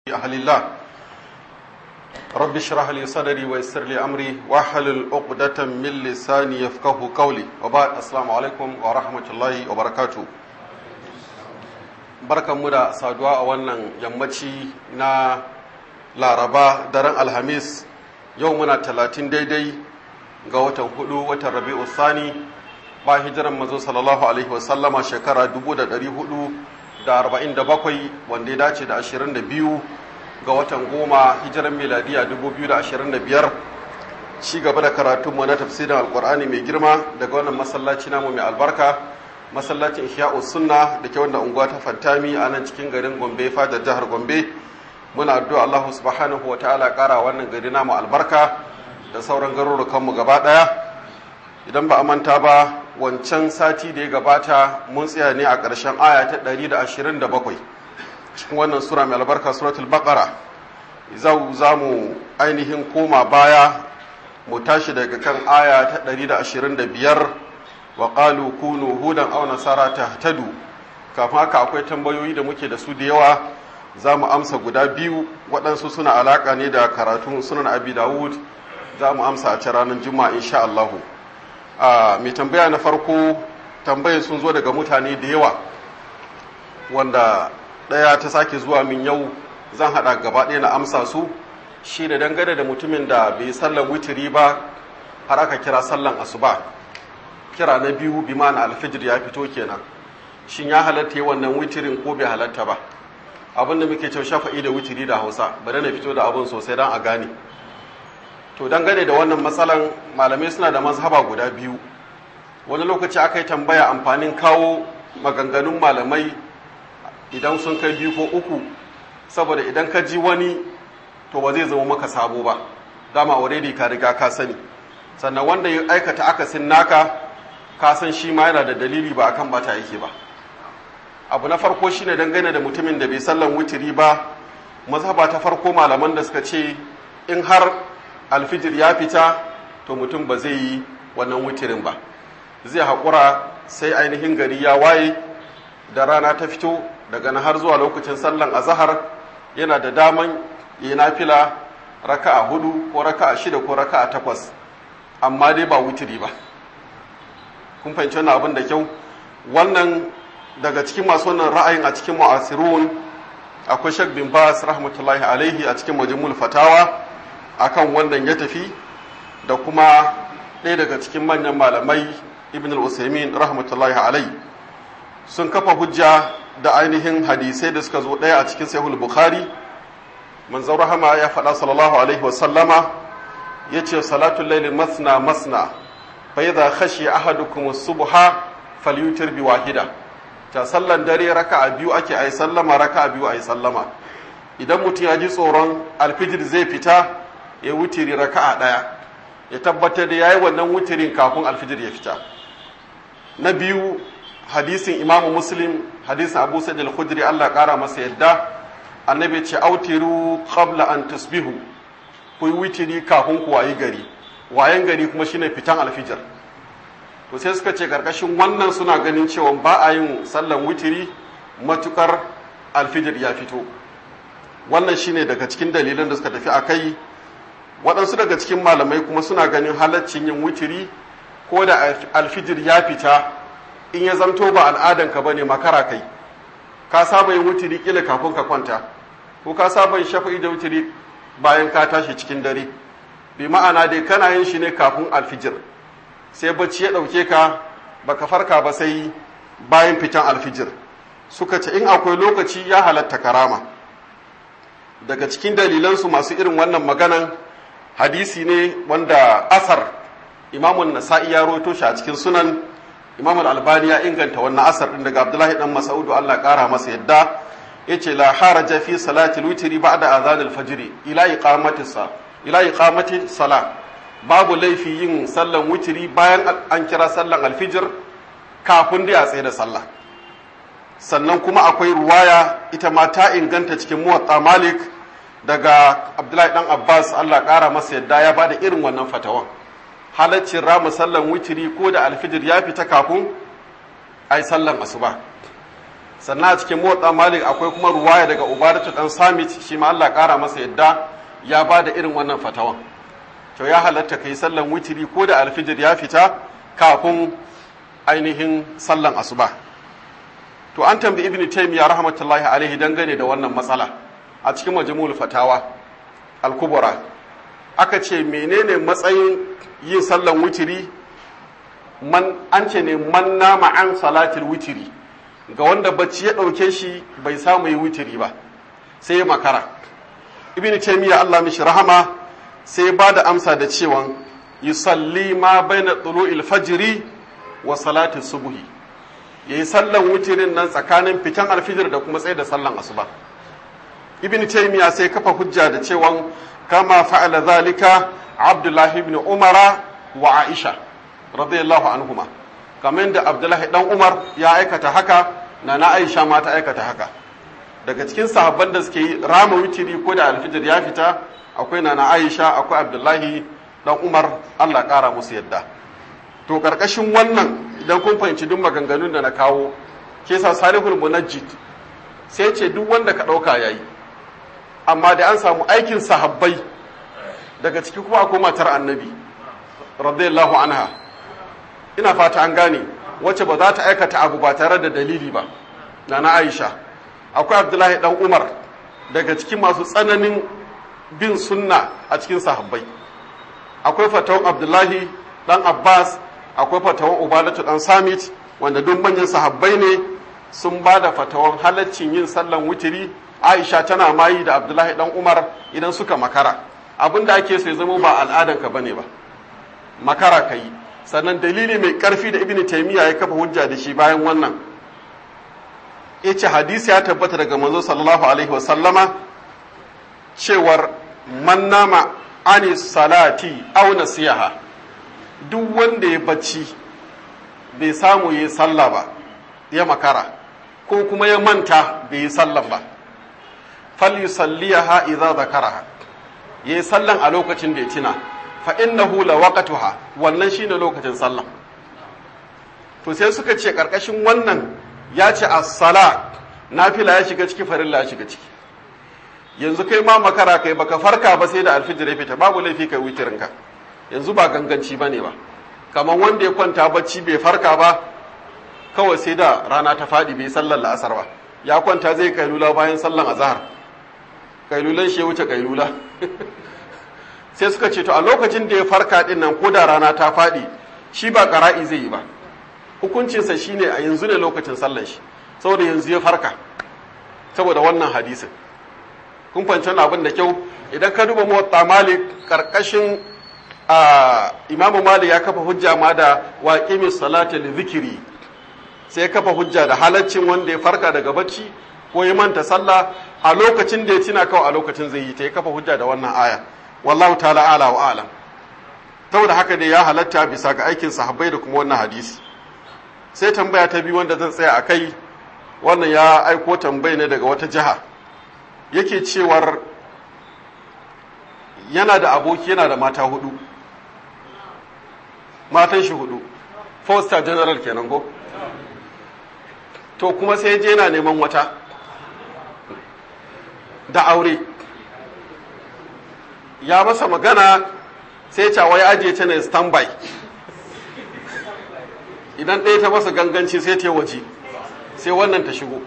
أهل الله رب اشرح لي صدري ويسر لي أمري واحلل عقدة من لساني يفقه قولي وبعد السلام عليكم ورحمة الله وبركاته barkanmu da saduwa a wannan yammaci na laraba daren alhamis yau muna talatin daidai ga watan hudu watan rabi'u sani ba hijiran mazo sallallahu alaihi wasallama shekara 447 wanda ya dace da 22 ga watan goma hijiran miladiya 2025 ci gaba da karatunmu na tafsirin alkur'ani mai girma daga wannan masallaci namu mai albarka masallacin ihya'u sunna da ke wanda unguwa ta fantami a nan cikin garin gombe fadar jihar gombe muna addu'a Allah subhanahu wa ta'ala kara wannan gari namu albarka da sauran garurukanmu gaba daya idan ba a manta ba wancan sati da ya gabata mun tsaya ne a ƙarshen aya ta 127 cikin wannan sura mai albarka suratul baqara zau za mu ainihin koma baya mu tashi daga kan aya ta 125 wa qalu kunu hudan aw nasara tahtadu kafin haka akwai tambayoyi da muke da su da yawa za mu amsa guda biyu waɗansu suna alaƙa ne da karatun sunan abi dawud za mu amsa a ci ranar juma'a insha Allahu mai tambaya na farko tambayar sun zo daga mutane da yawa wanda ɗaya ta sake zuwa min yau zan haɗa gaba ɗaya na amsa su shi da dangane da mutumin da bai sallan witiri ba har aka kira sallan asuba kira na biyu bi mana alfijir ya fito kenan shin ya halatta yi wannan witirin ko bai halatta ba abin da muke cewa shafa'i da witiri da hausa bari na fito da abin sosai don a gane to dangane da wannan matsalan malamai suna da mazhaba guda biyu wani lokaci aka yi tambaya amfanin kawo maganganun malamai idan sun kai biyu ko uku saboda idan ka ji wani to ba zai zama maka sabo ba dama already ka riga ka sani sannan wanda ya aikata akasin naka ka san shi ma yana da dalili ba akan bata yake ba abu na farko shine dangane da mutumin da bai sallan wutiri ba mazhaba ta farko malaman da suka ce in har alfijir ya fita to mutum ba zai yi wannan wutirin ba zai haƙura sai ainihin gari ya waye da rana ta fito daga na har zuwa lokacin sallan azahar yana da daman yi nafila raka'a hudu ko raka'a shida ko raka'a takwas amma dai ba wutiri ba kun fahimci wannan abin da kyau wannan daga cikin masu wannan ra'ayin a cikin mu'asirun akwai shek bin bas rahmatullahi alaihi a cikin majmul fatawa akan wannan ya tafi da kuma ɗaya daga cikin manyan malamai ibn al-usaimin rahmatullahi alai sun kafa hujja da ainihin hadisai da suka zo ɗaya a cikin sahih bukhari manzon rahama ya faɗa sallallahu alaihi wa sallama yace salatul layli masna masna fa idza khashiya ahadukum as-subha falyutir bi wahida ta sallan dare raka'a biyu ake ayi sallama raka'a biyu ayi sallama idan mutum ya ji tsoron alfijir zai fita ya wutiri raka'a ɗaya ya tabbatar da yayi wannan wutirin kafin alfijir ya fita na biyu hadisin imamu muslim hadisin abu sa'id al-khudri Allah ƙara masa yadda annabi ce autiru qabla an tasbihu ku yi witiri kafin ku wayi gari wayan gari kuma shine fitan alfijir to sai suka ce karkashin wannan suna ganin cewa ba a yin sallan witiri matukar alfijir ya fito wannan shine daga cikin dalilan da suka tafi a kai waɗansu daga cikin malamai kuma suna ganin halaccin yin witiri ko da alfijir ya fita in ya zamto ba al'adanka ba ne makara kai ka saba yin witiri kila kafin ka kwanta ko ka saba yin shafa'i da witiri bayan ka tashi cikin dare bi ma'ana dai kana yin shi ne kafin alfijir sai bacci ya ɗauke ka baka farka ba sai bayan fitan alfijir suka ce in akwai lokaci ya halatta karama daga cikin dalilansu masu irin wannan maganan hadisi ne wanda asar imamun nasa'i ya roto shi a cikin sunan imamul albani ya inganta wannan asar din daga abdullahi dan mas'udu Allah kara masa yadda yace la haraja fi salati witri ba'da adhan al-fajr ila iqamati sa ila iqamati sala babu laifi yin sallan witri bayan an kira sallan alfijir kafin da ya tsaye da sallah sannan kuma akwai ruwaya ita ma ta inganta cikin muwatta malik daga abdullahi dan abbas allah kara masa yadda ya bada irin wannan fatawan halaccin rama sallan witiri ko da alfijir ya fita kafin a yi sallan asuba sannan a cikin motsa malik akwai kuma ruwaya daga ubadatu dan samit shi ma Allah kara masa yadda ya ba da irin wannan fatawan to ya halatta kai sallan witiri ko da alfijir ya fita kafin ainihin sallan asuba to an tambayi ibnu taymiya rahmatullahi alaihi dangane da wannan matsala a cikin majmu'ul fatawa al-kubra aka ce menene matsayin yin sallan witiri man an ce ne man nama an salatil witiri ga wanda bacci ya ɗauke shi bai samu yi witiri ba sai ya makara ibn taymiya Allah mishi rahama sai ya bada amsa da cewa yusalli ma baina tulu'il fajri wa salati subhi yayi sallan witirin nan tsakanin fitan alfijir da kuma tsaye da sallan asuba ibn taymiya sai kafa hujja da cewa kama fa'ala zalika abdullahi ibn umara wa aisha radiyallahu anhuma kamar da abdullahi dan umar ya aikata haka na na aisha ma ta aikata haka daga cikin sahabban da suke yi rama witiri ko da alfijir ya fita akwai na na aisha akwai abdullahi dan umar allah kara musu yadda to karkashin wannan idan kun fahimci duk maganganun da na kawo ke sa salihul munajjid sai ce duk wanda ka ɗauka yayi amma da an samu aikin sahabbai daga ciki kuma akwai matar annabi radiyallahu anha ina fata an gane wacce ba za ta aikata abu ba tare da dalili ba na na aisha akwai abdullahi dan umar daga cikin masu tsananin bin sunna a cikin sahabbai akwai fatawan abdullahi dan abbas akwai fatawan ubadatu dan samit wanda duk manyan sahabbai ne sun ba da fatawan halaccin yin sallan wutiri aisha tana mayi da abdullahi dan umar idan suka makara abin da ake so ya zama ba al'adanka bane ba makara ka yi sannan dalili mai karfi da ibn taymiya ya kafa hujja da shi bayan wannan yace hadisi ya tabbata daga manzo sallallahu alaihi wasallama cewar man nama ani salati aw nasiha duk wanda ya bacci bai samu yi sallah ba ya makara ko kuma ya manta bai yi sallan ba falyusalliha idza zakaraha yayi sallan a lokacin da ya tina fa innahu la waqtuha wannan shine lokacin sallah to sai suka ce karkashin wannan ya ce as-sala nafila ya shiga ciki farilla ya shiga ciki yanzu kai ma makara kai baka farka ba sai da alfijir ya fita babu laifi kai witirin ka yanzu ba ganganci bane ba kamar wanda ya kwanta bacci bai farka ba kawai sai da rana ta fadi bai sallar la'asar ba ya kwanta zai kailula bayan sallan azhar kailulan shi ya wuce kailula sai suka ce to a lokacin da ya farka din nan ko da rana ta faɗi shi ba ƙara'i zai yi ba hukuncinsa shine a yanzu ne lokacin sallan shi saboda yanzu ya farka saboda wannan hadisin kun fahimci abin da kyau idan ka duba muwatta malik karkashin imamu malik ya kafa hujja ma da waƙimi salati li zikiri sai ya kafa hujja da halaccin wanda ya farka daga bacci ko ya manta sallah a lokacin da ya tina kawai a lokacin zai yi ta ya kafa hujja da wannan aya wallahu ta'ala ala wa alam saboda haka ne ya halatta bisa ga aikin sahabbai da kuma wannan hadisi sai tambaya ta biyu wanda zan tsaya a kai wannan ya aiko tambayi ne daga wata jiha yake cewar yana da aboki yana da mata hudu matan shi hudu foster general kenan ko to kuma sai je yana neman wata da aure ya masa magana sai cawa ya ajiye ta ne standby idan ɗaya ta masa ganganci sai ta waje sai wannan ta shigo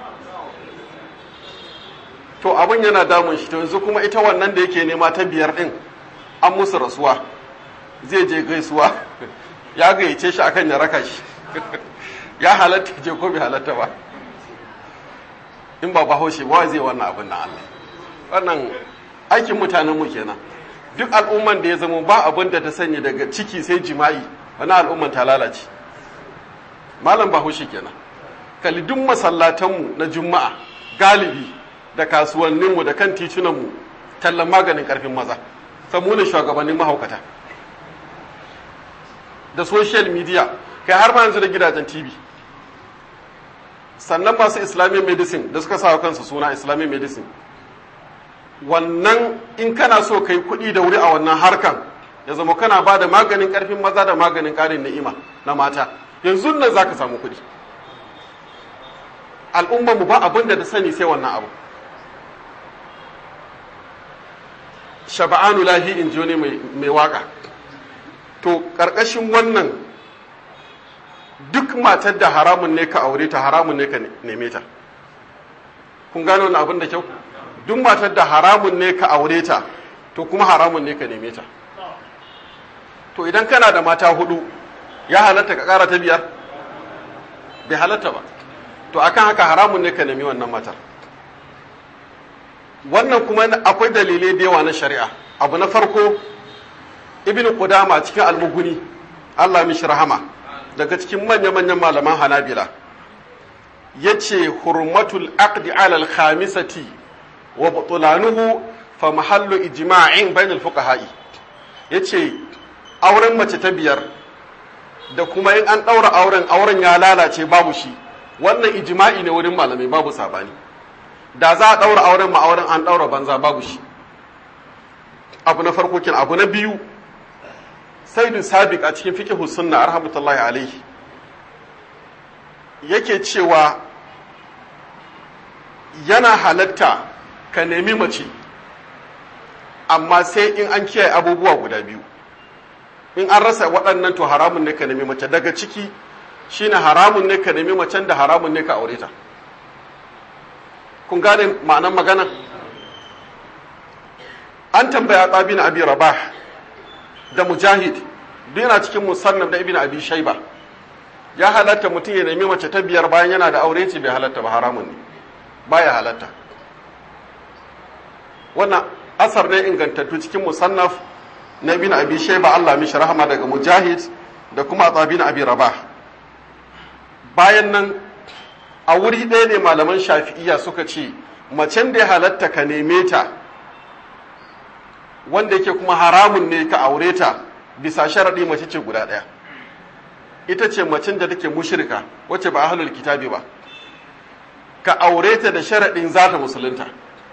to abin yana damun shi to yanzu kuma ita wannan da yake nema ta biyar ɗin an musu rasuwa zai je gaisuwa ya gayyace shi akan ya raka shi ya halatta je ko bai halatta ba in ba bahaushe ba zai wannan abin na Allah wannan aikin mutanen mu kenan duk al'umman da ya zama ba abin da ta sanya daga ciki sai jima'i wani al'umman ta lalace malam bahaushe kenan kalli duk masallatanmu na juma'a galibi da kasuwanninmu da kan titunanmu tallan maganin karfin maza samunan shugabannin mahaukata da social media kai har ma yanzu da gidajen tv sannan masu islamic medicine da suka sa kansu suna islamic medicine wannan in kana so kai kuɗi da wuri a wannan harkan ya zama kana ba da maganin ƙarfin maza da maganin ƙarin ni'ima na mata yanzu nan za ka samu kuɗi al'ummar mu ba abin da sani sai wannan abu shaba'anu lahi in ji wani mai waka to ƙarƙashin wannan duk matar da haramun ne ka aure ta haramun ne ka neme ta kun gano wani abin da kyau duk matar da haramun ne ka aure ta to kuma haramun ne ka neme ta to idan kana da mata hudu ya halatta ka ƙara ta biyar bai halatta ba to akan haka haramun ne ka nemi wannan matar wannan kuma akwai dalilai da yawa na shari'a abu na farko ibn qudama cikin almuguni Allah mishi rahama daga cikin manya-manyan malaman hanabila yace hurmatul aqdi ala al-khamisati wa butlanuhu fa mahallu ijma'in bainal fuqaha'i yace auren mace ta biyar da kuma in an daura auren auren ya lalace babu shi wannan ijma'i ne wurin malamai babu sabani da za a ɗaura auren ma auren an ɗaura banza babu shi abu na farko kin abu na biyu saidu sabiq a cikin fiqh sunna rahmatullahi alaihi yake cewa yana halatta ka nemi mace amma sai in an kiyaye abubuwa guda biyu in an rasa waɗannan to haramun ne ka nemi mace daga ciki shine haramun ne ka nemi macen da haramun ne ka aure ta kun gane ma'anan magana an tambaya ɗabin abi rabah da mujahid duk yana cikin musannaf da ibn abi shaiba ya halatta mutum ya nemi mace ta biyar bayan yana da aure ce bai halatta ba haramun ne baya halatta wannan asar ne ingantattu cikin musannaf na ibn abi shaiba Allah mishi rahama daga mujahid da kuma ɗabin abi rabah bayan nan a wuri ɗaya ne malaman shafi'iya suka ce macen da ya halatta ka neme ta wanda yake kuma haramun ne ka aure ta bisa sharaɗi mace ce guda ɗaya ita ce macen da take mushirka wacce ba ahlul kitabi ba ka aure ta da sharaɗin za ta musulunta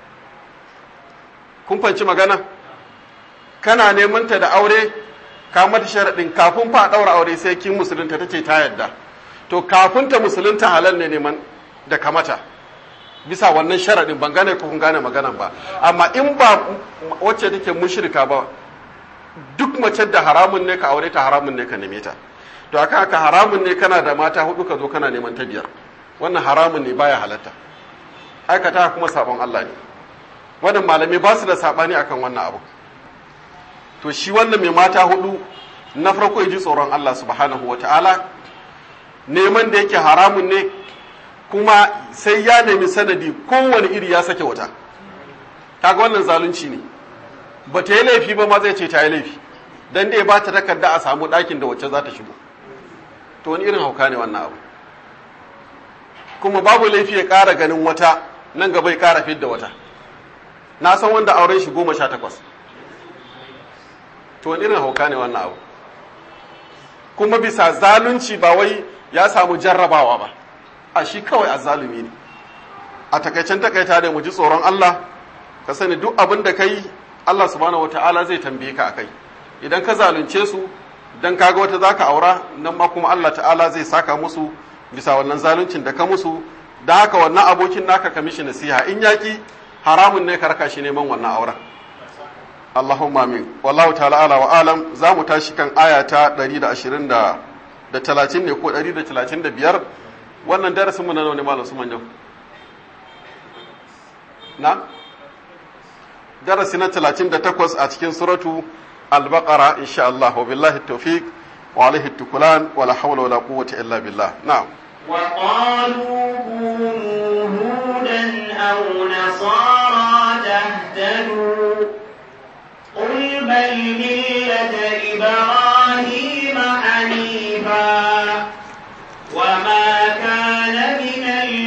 kun fanci magana kana neman ta da aure ka mata sharaɗin kafin fa ɗaura aure sai kin musulunta ta ce ta yadda to kafin ta musulunta halal ne neman da kamata bisa wannan sharaɗin ban gane ko kun gane maganan ba amma in ba wacce take mushrika ba duk mace da haramun ne ka aure ta haramun ne ka neme ta to aka haka haramun ne kana da mata hudu ka zo kana neman ta biyar wannan haramun ne baya halatta aikata kuma sabon Allah ne wannan malamai ba su da sabani akan wannan abu to shi wannan mai mata hudu na farko ya ji tsoron Allah subhanahu wa ta'ala neman da yake haramun ne kuma sai ya nemi sanadi kowane iri ya sake wata kaga wannan zalunci ne ba ta yi laifi ba ma zai ce ta yi laifi dan dai ba ta takarda a samu ɗakin da wacce za ta shigo to wani irin hauka ne wannan abu kuma babu laifi ya ƙara ganin wata nan gaba ya ƙara fidda wata na san wanda auren shi goma sha takwas to wani irin hauka ne wannan abu kuma bisa zalunci ba wai ya samu jarrabawa ba a shi kawai azzalumi ne a takaicen takaita da mu ji tsoron Allah ka sani duk abin da kai Allah subhanahu wataala zai tambaye ka akai idan ka zalunce su dan kaga wata zaka aura nan ma kuma Allah ta'ala zai saka musu bisa wannan zaluncin da ka musu da haka wannan abokin naka ka mishi nasiha in yaki haramun ne ka raka shi neman wannan auren Allahumma amin wallahu ta'ala ala wa alam za mu tashi kan aya ta 120 da da 30 ne ko 135 wannan darasin mu na nawa ne malam su manjan na darasi na 38 a cikin suratu al-baqara insha Allah wa billahi tawfiq wa alaihi tukulan wa la hawla wa la quwwata illa billah na'am وقالوا كونوا هودا أو نصارى تهتدوا قل بل ملة إبراهيم حنيفا وما كان من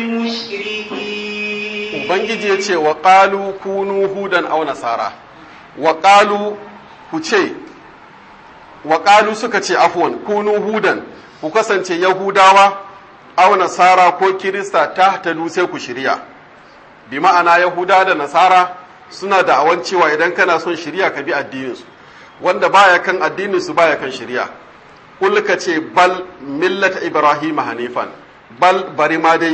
المشركين ubangiji ya ce wa ƙalu kunu hudan au nasara wa ƙalu ku ce wa ƙalu suka ce afuwan kunu hudan ku kasance yahudawa au nasara ko kirista ta tadu sai ku shirya bi ma'ana yahuda da nasara suna da awan cewa idan kana son shirya ka bi addininsu wanda baya kan addininsu baya kan shirya kul ka ce bal millata ibrahim hanifan bal bari ma dai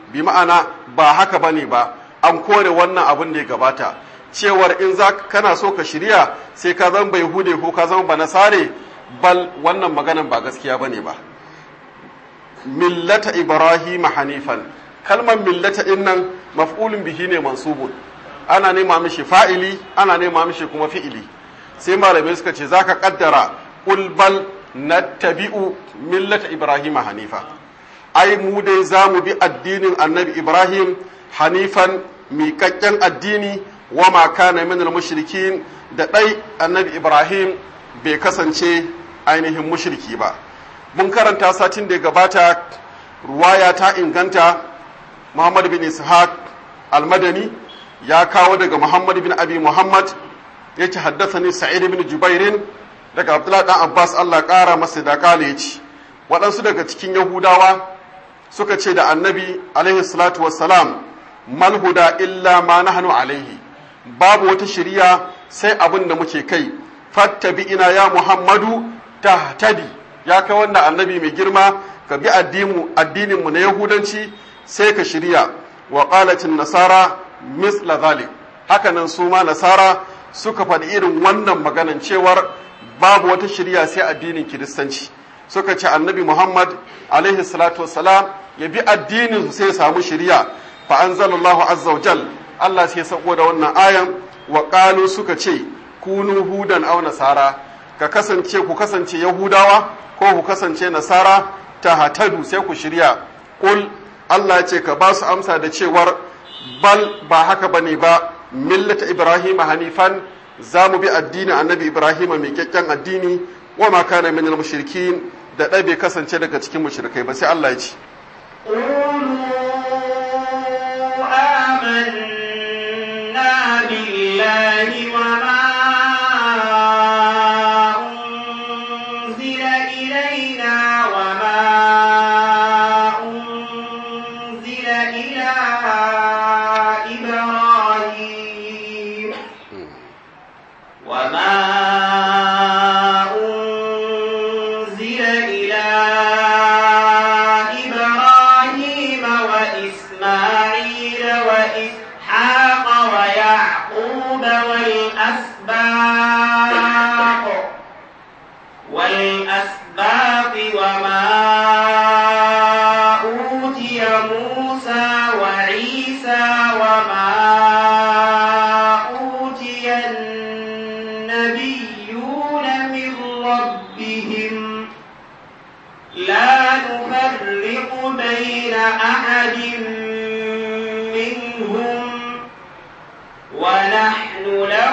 bi ma'ana ba haka bane ba an kore wannan abin da ya gabata cewar in za kana so ka shirya sai ka zama bai hude ko ka zama ba nasare bal wannan maganan ba gaskiya bane ba millata ibrahim hanifan kalmar millata din nan maf'ulun bihi ne mansubun ana nema mishi fa'ili ana nema mishi kuma fi'ili sai malamai suka ce zaka kaddara qul bal nattabi'u millata ibrahim hanifa ai mu dai zamu bi addinin annabi ibrahim hanifan miƙaƙƙen addini wa ma kana min mushrikin da ɗai annabi ibrahim bai kasance ainihin mushriki ba mun karanta satin da ya gabata ruwaya ta inganta muhammad bin ishaq almadani ya kawo daga muhammad bin abi muhammad ya ce haddasa sa'id bin jubairin daga abdullahi dan abbas allah ƙara masa da kale ya ci waɗansu daga cikin yahudawa suka ce da annabi alaihi salatu wassalam mal huda illa ma nahnu alaihi babu wata shiriya sai abin da muke kai fattabi ina ya muhammadu tahtadi ya kai wannan annabi mai girma ka bi addinin mu na yahudanci sai ka shirya wa qalatin nasara misla zalik hakanan su ma nasara suka faɗi irin wannan maganan cewar babu wata shirya sai addinin kiristanci suka ce annabi muhammad alaihi salatu wassalam ya bi addinin su sai ya samu shirya fa anzalallahu azza wajal Allah sai sako da wannan ayan wa qalu suka ce kunu hudan aw nasara ka kasance ku kasance yahudawa ko ku kasance nasara ta hatadu sai ku shirya kul Allah ya ce ka ba su amsa da cewar bal ba haka bane ba millata ibrahim hanifan za mu bi addinin annabi ibrahim mai kyakkyan addini wa ma kana minal mushrikin da ɗai bai kasance daga cikin mushrikai ba sai Allah ya ce آمنا بالله وما أنزل إلينا وما أنزل إلى إبراهيم وما أنزل إلى إبراهيم وإسماعيل وإسحاق ويعقوب والأسباط والأسباط وما أوتي موسى وعيسى وما أوتي النبيون من ربهم لا نفرق بين أحد منهم ونحن له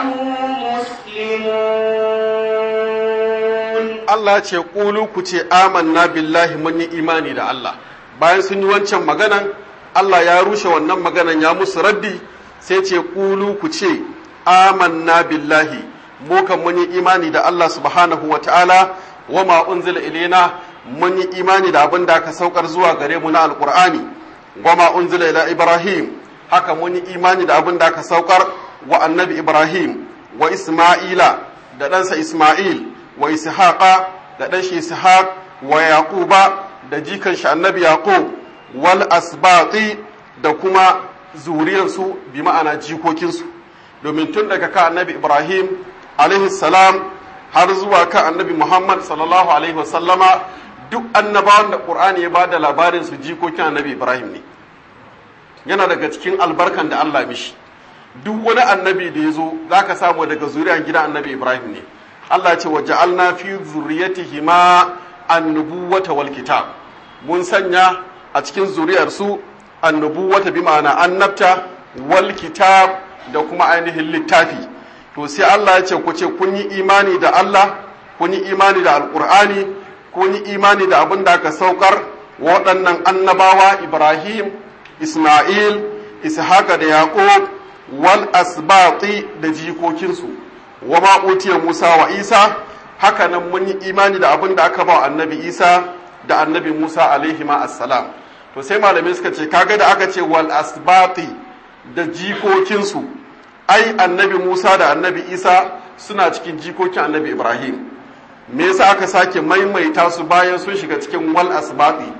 مسلمون Allah ce ƙulu ku ce amanna billahi mun yi imani da Allah bayan sun yi wancan maganan Allah ya rushe wannan maganan ya musu raddi sai ce ƙulu ku ce amanna billahi mu kan mun yi imani da Allah subhanahu wa ta'ala wa ma unzila ilaina mun yi imani da abin da aka saukar zuwa gare mu na alqur'ani wa ma unzila ila ibrahim haka mun yi imani da abin da aka saukar wa annabi ibrahim wa isma'ila da ɗansa isma'il wa ishaqa da ɗan shi ishaq wa yaquba da jikan shi annabi yaqub wal asbati da kuma zuriyarsu bi ma'ana jikokinsu domin tun daga ka annabi ibrahim alaihi salam har zuwa ka annabi muhammad sallallahu alaihi wasallama duk annabawan da qur'ani ya bada labarin su jikokin annabi ibrahim ne yana daga cikin albarkan da allah mishi duk wani annabi da ya zo za ka samu daga zuriyar gidan annabi ibrahim ne Allah ce wa ja'alna fi zurriyatihi ma annubuwata wal kitab mun sanya a cikin zuriyar su annubuwata bi ma'ana annabta wal kitab da kuma ainihin littafi to sai Allah ya ce ku ce kun yi imani da Allah kun yi imani da alqur'ani kun yi imani da abin da aka saukar waɗannan annabawa Ibrahim Isma'il Ishaqa da Yaqub wal asbati da jikokinsu wa ma utiya Musa wa Isa haka nan mun yi imani da abin da aka ba annabi Isa da annabi Musa alaihi ma assalam to sai malamai suka ce kaga da aka ce wal asbati da jikokinsu ai annabi Musa da annabi Isa suna cikin jikokin annabi Ibrahim me yasa aka sake maimaita su bayan sun shiga cikin wal asbati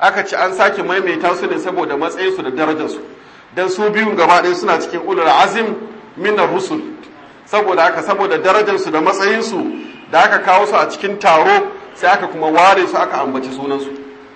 aka ce an sake maimaita su ne saboda matsayinsu da darajarsu dan su biyun gaba ɗaya suna cikin ulul azim minar rusul saboda haka saboda darajarsu da matsayinsu da aka kawo su a cikin taro sai aka kuma ware su aka ambaci sunansu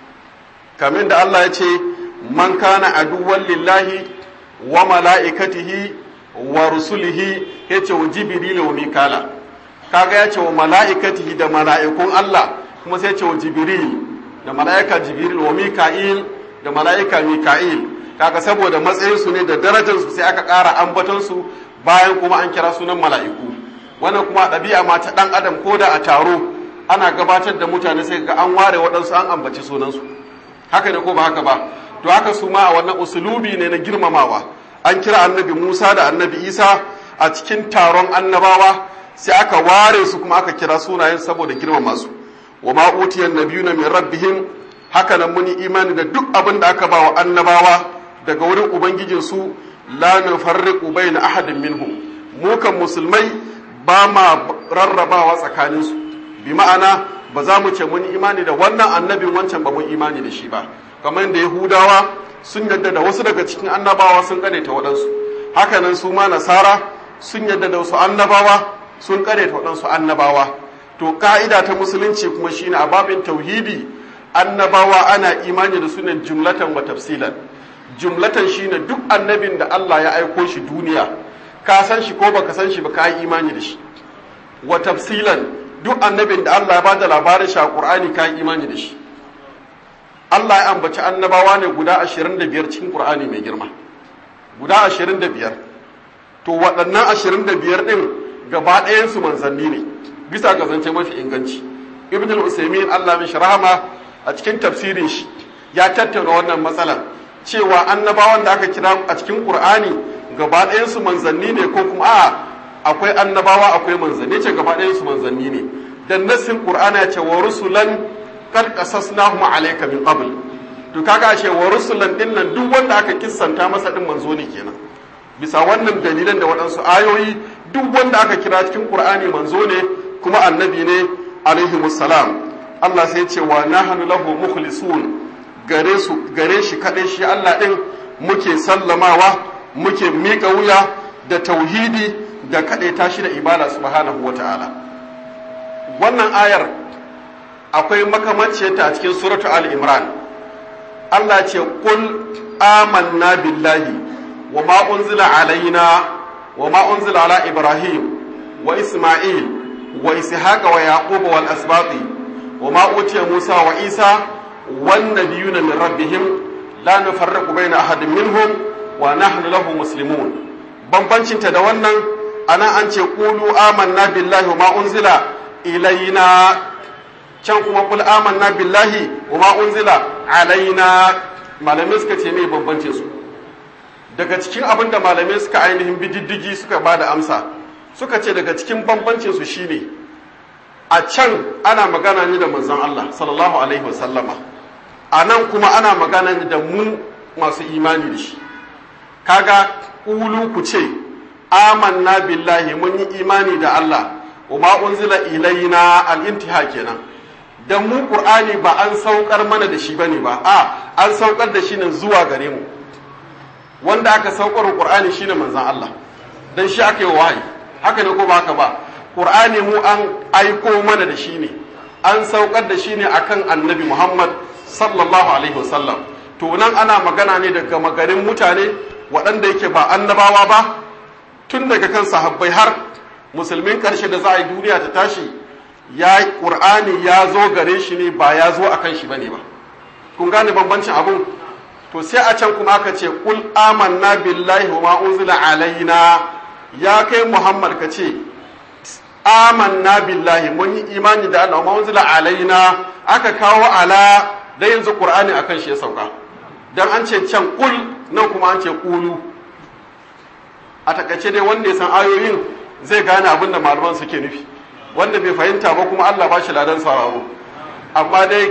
kamin da Allah ya ce man kana aduwwan lillahi wa mala'ikatihi wa rusulihi ya ce wa jibril wa mikala kaga ya ce wa mala'ikatihi da mala'ikun Allah kuma sai ya ce wa jibril da mala'ika jibril wa mika'il da mala'ika mika'il kaga saboda matsayinsu ne da darajarsu sai aka ƙara ambatonsu bayan kuma an kira sunan mala'iku wannan kuma ɗabi'a ma ta ɗan adam ko da a taro ana gabatar da mutane sai ga an ware waɗansu an ambaci sunansu haka ne ko ba haka ba to haka su ma a wannan usulubi ne na girmamawa an kira annabi musa da annabi isa a cikin taron annabawa sai aka ware su kuma aka kira sunayen saboda girmama su wa ma utiyan nabiyuna min rabbihim haka nan muni imani da duk abin da aka ba wa annabawa daga wurin ubangijinsu la nufarriqu bayna ahadin minhum mu kan musulmai ba ma rarrabawa tsakaninsu bi ma'ana ba za mu ce mun imani da wannan annabin wancan ba mun imani da shi ba kamar yadda yahudawa sun yadda da wasu daga cikin annabawa sun ta waɗansu hakanan su ma nasara sun yadda da wasu annabawa sun ta waɗansu annabawa to ka'ida ta musulunci kuma shine a babin tauhidi annabawa ana imani da sunan jumlatan wa tafsilan jumlatan shine duk annabin da Allah ya aiko shi duniya ka san shi ko baka san shi ba ka yi imani da shi wa tafsilan duk annabin da Allah ya bada labarin shi a Qur'ani ka yi imani da shi Allah ya ambaci annabawa ne guda 25 cikin Qur'ani mai girma guda 25 to waɗannan 25 din gaba ɗayan su manzanni ne bisa ga zance mafi inganci Ibn al-Usaymin Allah mishi rahama a cikin tafsirin shi ya tattauna wannan matsalar cewa annabawan da aka kira a cikin Qur'ani gaba ɗayansu manzanni ne ko kuma a akwai annabawa akwai manzanni ce gaba ɗayansu manzanni ne dan nassin Qur'ani ya ce wa rusulan qad qasasnahum alayka min qabl to kaga ce wa rusulan din nan duk wanda aka kissanta masa din manzo ne kenan bisa wannan dalilan da waɗansu ayoyi duk wanda aka kira cikin Qur'ani manzo ne kuma annabi ne alaihi salam Allah sai ya ce wa nahnu lahu mukhlisun gare su gare shi kaɗai shi Allah ɗin muke sallamawa muke miƙa wuya da tauhidi da kaɗai tashi da ibada subhanahu wa ta'ala wannan ayar akwai makamaciyarta a cikin suratu al-imran Allah ce qul amanna billahi wa ma unzila alaina wa ma unzila ala ibrahim wa isma'il wa ishaqa wa yaqub wal asbati wa ma utiya musa wa isa والنبيون من ربهم لا نفرق بين أحد منهم ونحن له مسلمون bambancin ta da wannan ana an ce qulu amanna billahi wama unzila ilaina can kuma qul amanna billahi wama unzila alaina malamai suka ce me bambancin su daga cikin abin da malamai suka ainihin bididdigi suka bada amsa suka ce daga cikin bambancin su shine a can ana magana ne da manzon Allah sallallahu alaihi wasallama a nan kuma ana magana da mu masu imani da shi kaga ƙulu ku ce amanna billahi mun yi imani da Allah wa ma unzila ilaina al-intiha kenan dan mu qur'ani ba an saukar mana da shi bane ba a an saukar da shi ne zuwa gare mu wanda aka saukar qur'ani shine manzon Allah dan shi aka yi wahayi haka ne ko ba haka ba qur'ani mu an aiko mana da shi ne an saukar da shi ne akan annabi Muhammad sallallahu alaihi wasallam to nan ana magana ne daga magarin mutane waɗanda yake ba annabawa ba tun daga kan sahabbai har musulmin ƙarshe da za a yi duniya ta tashi ya ƙur'ani ya zo gare shi ne ba ya zo akan shi bane ba kun gane bambancin abun to sai a can kuma aka ce kul amanna billahi wa ma unzila alaina ya kai muhammad ka ce amanna billahi mun yi imani da Allah wa ma unzila alaina aka kawo ala da yanzu qur'ani akan shi ya sauka dan an ce can kul nan kuma an ce kulu a takaice dai wanda ya san ayoyin zai gane abin da malaman suke nufi wanda bai fahimta ba kuma Allah ba shi ladan sauraro amma dai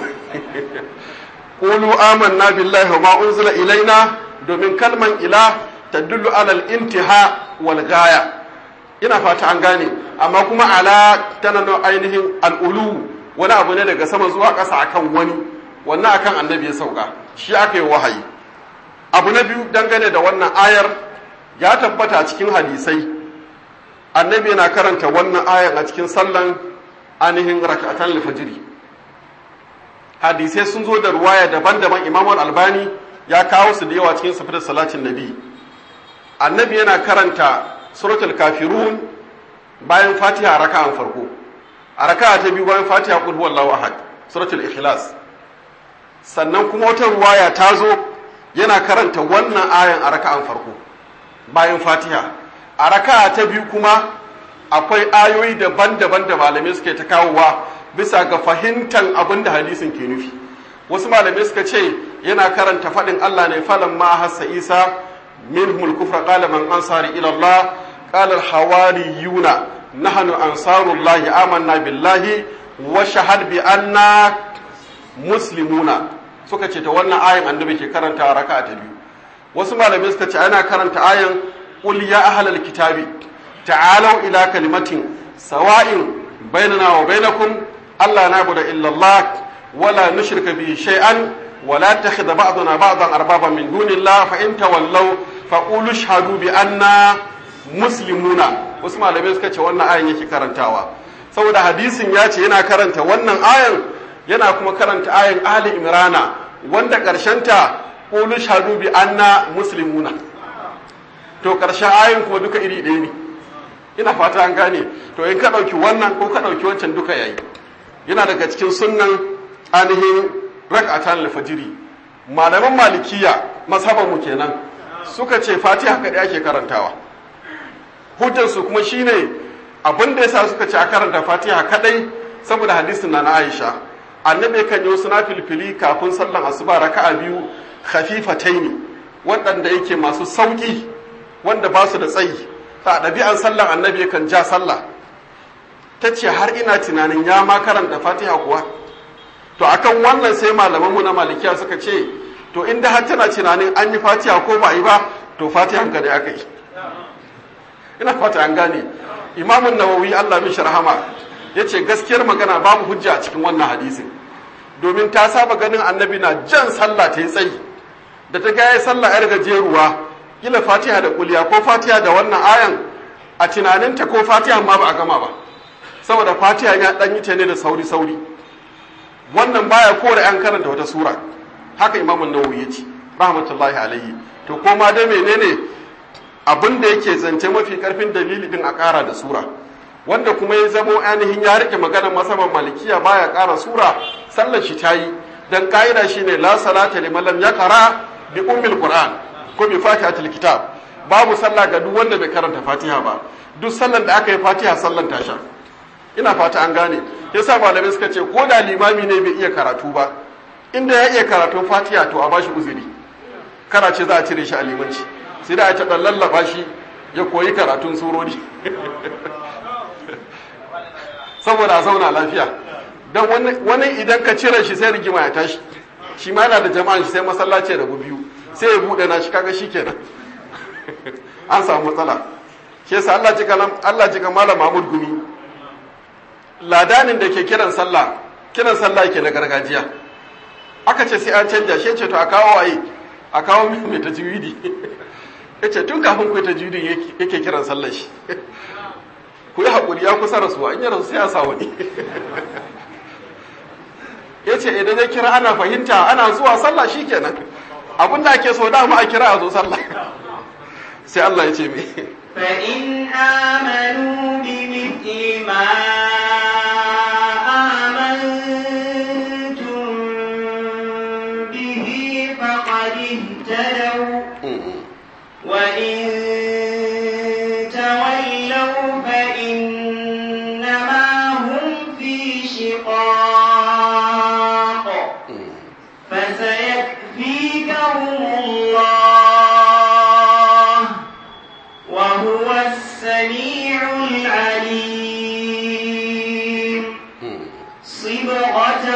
qulu amanna billahi wa ma unzila ilaina domin kalman ila tadullu alal intiha wal gaya ina fata an gane amma kuma ala tana da ainihin al'ulu wani abu ne daga sama zuwa ƙasa akan wani wannan akan annabi ya sauka shi aka yi wahayi abu na biyu dangane da wannan ayar ya tabbata a cikin hadisai annabi yana karanta wannan ayar a cikin sallan ainihin raka'atan alfajiri hadisai sun zo da ruwaya daban-daban imam albani ya kawo su da yawa cikin safar salatin nabi annabi yana karanta suratul kafirun bayan fatiha raka'an farko a raka'a ta biyu bayan fatiha qul huwallahu ahad suratul ikhlas sannan kuma wata ruwaya ta zo yana karanta wannan ayan a raka'an farko bayan fatiha a raka'a ta biyu kuma akwai ayoyi daban-daban da malamai suke ta kawowa bisa ga fahimtar abin da hadisin ke nufi wasu malamai suka ce yana karanta faɗin Allah ne falan ma hassa isa minhumul kufra qala man ansari ila Allah qala al hawariyuna nahnu ansarullahi amanna billahi wa shahad bi anna muslimuna suka ce ta wannan ayan annabi ke karanta a raka'a ta biyu wasu malamai suka ce ana karanta ayan qul ya ahlal kitabi ta'alu ila kalimatin sawa'in bainana wa bainakum alla na'budu illa Allah wala nushrika bihi shay'an wala takhidha ba'duna ba'dan arbaban min dunillah fa in tawallaw faqulu ashhadu bi anna muslimuna wasu malamai suka ce wannan ayan yake karantawa saboda hadisin ya ce yana karanta wannan ayan yana kuma karanta ayan Ali Imrana wanda ta qulu shahadu bi anna muslimuna to ƙarshen ayan kuma duka iri ɗaya ne ina fata an gane to in ka ɗauki wannan ko ka ɗauki wancan duka yayi yana daga cikin sunnan ainihin rak'atan al-fajri malaman malikiya mazhaban mu kenan suka ce fatiha kaɗai ake karantawa hujjar su kuma shine abin da yasa suka ce a karanta fatiha kaɗai saboda hadisin na na Aisha annabi kan yi wasu filfili kafin sallan asuba raka'a biyu khafifataini waɗanda yake masu sauki wanda ba su da tsayi ta ɗabi'an sallan annabi kan ja sallah ta ce har ina tunanin ya ma karanta fatiha kuwa to akan wannan sai malamanmu na malikiya suka ce to inda har tana tunanin an yi fatiha ko ba yi ba to fatihan ka ne aka yi ina fata an gane imamun nawawi allah mishi rahama ya ce gaskiyar magana babu hujja a cikin wannan hadisin domin ta saba ganin annabi na jan sallah ta yi tsayi da ta gaya sallah yar gajeruwa kila fatiha da kuliya ko fatiha da wannan ayan a tunaninta ko fatiha ma ba a gama ba saboda fatiha ya dan yi ta ne da sauri sauri wannan baya kore an karanta wata sura haka imamun nawawi ya ce rahmatullahi alaihi to ko ma dai menene abin da yake zance mafi karfin dalili din a kara da sura wanda kuma ya zamo ainihin ya rike maganar masaban malikiya baya kara sura sallar shi ta yi dan ka'ida shine la salata liman lam yaqra bi ummil qur'an ko bi fatihatul kitab babu sallah ga duk wanda bai karanta fatiha ba duk sallan da aka yi fatiha sallan tasha ina fata an gane yasa malamai suka ce ko da limami ne bai iya karatu ba inda ya iya karatun fatiha to a bashi uzuri kana ce za a cire shi a limanci sai da a ta lallaba shi ya koyi karatun surori saboda a zauna lafiya don wani idan ka cire shi sai rigima ya tashi shi ma yana da jama'an shi sai masallaci ya rabu biyu sai ya buɗe na shi kaga shi kenan an samu matsala shi yasa Allah jika Allah jika malam Mahmud Gumi ladanin da ke kiran sallah kiran sallah yake na gargajiya aka ce sai an canja shi ce to a kawo waye a kawo mai tajwidi yace tun kafin ku tajwidi yake kiran sallah shi ku yi haƙuri ya kusa rasuwa in yi rasu sai ya sa wani ya ce idan ya kira ana fahimta ana zuwa sallah shi kenan abin da ake so dama a kira a zo sallah sai Allah ya ce me فإن آمنوا بمثل ما آمنتم به فقد اهتدوا وإن تولوا فإنما هم في شقاق فسيكفيكهم الله وهو السميع العليم صبغة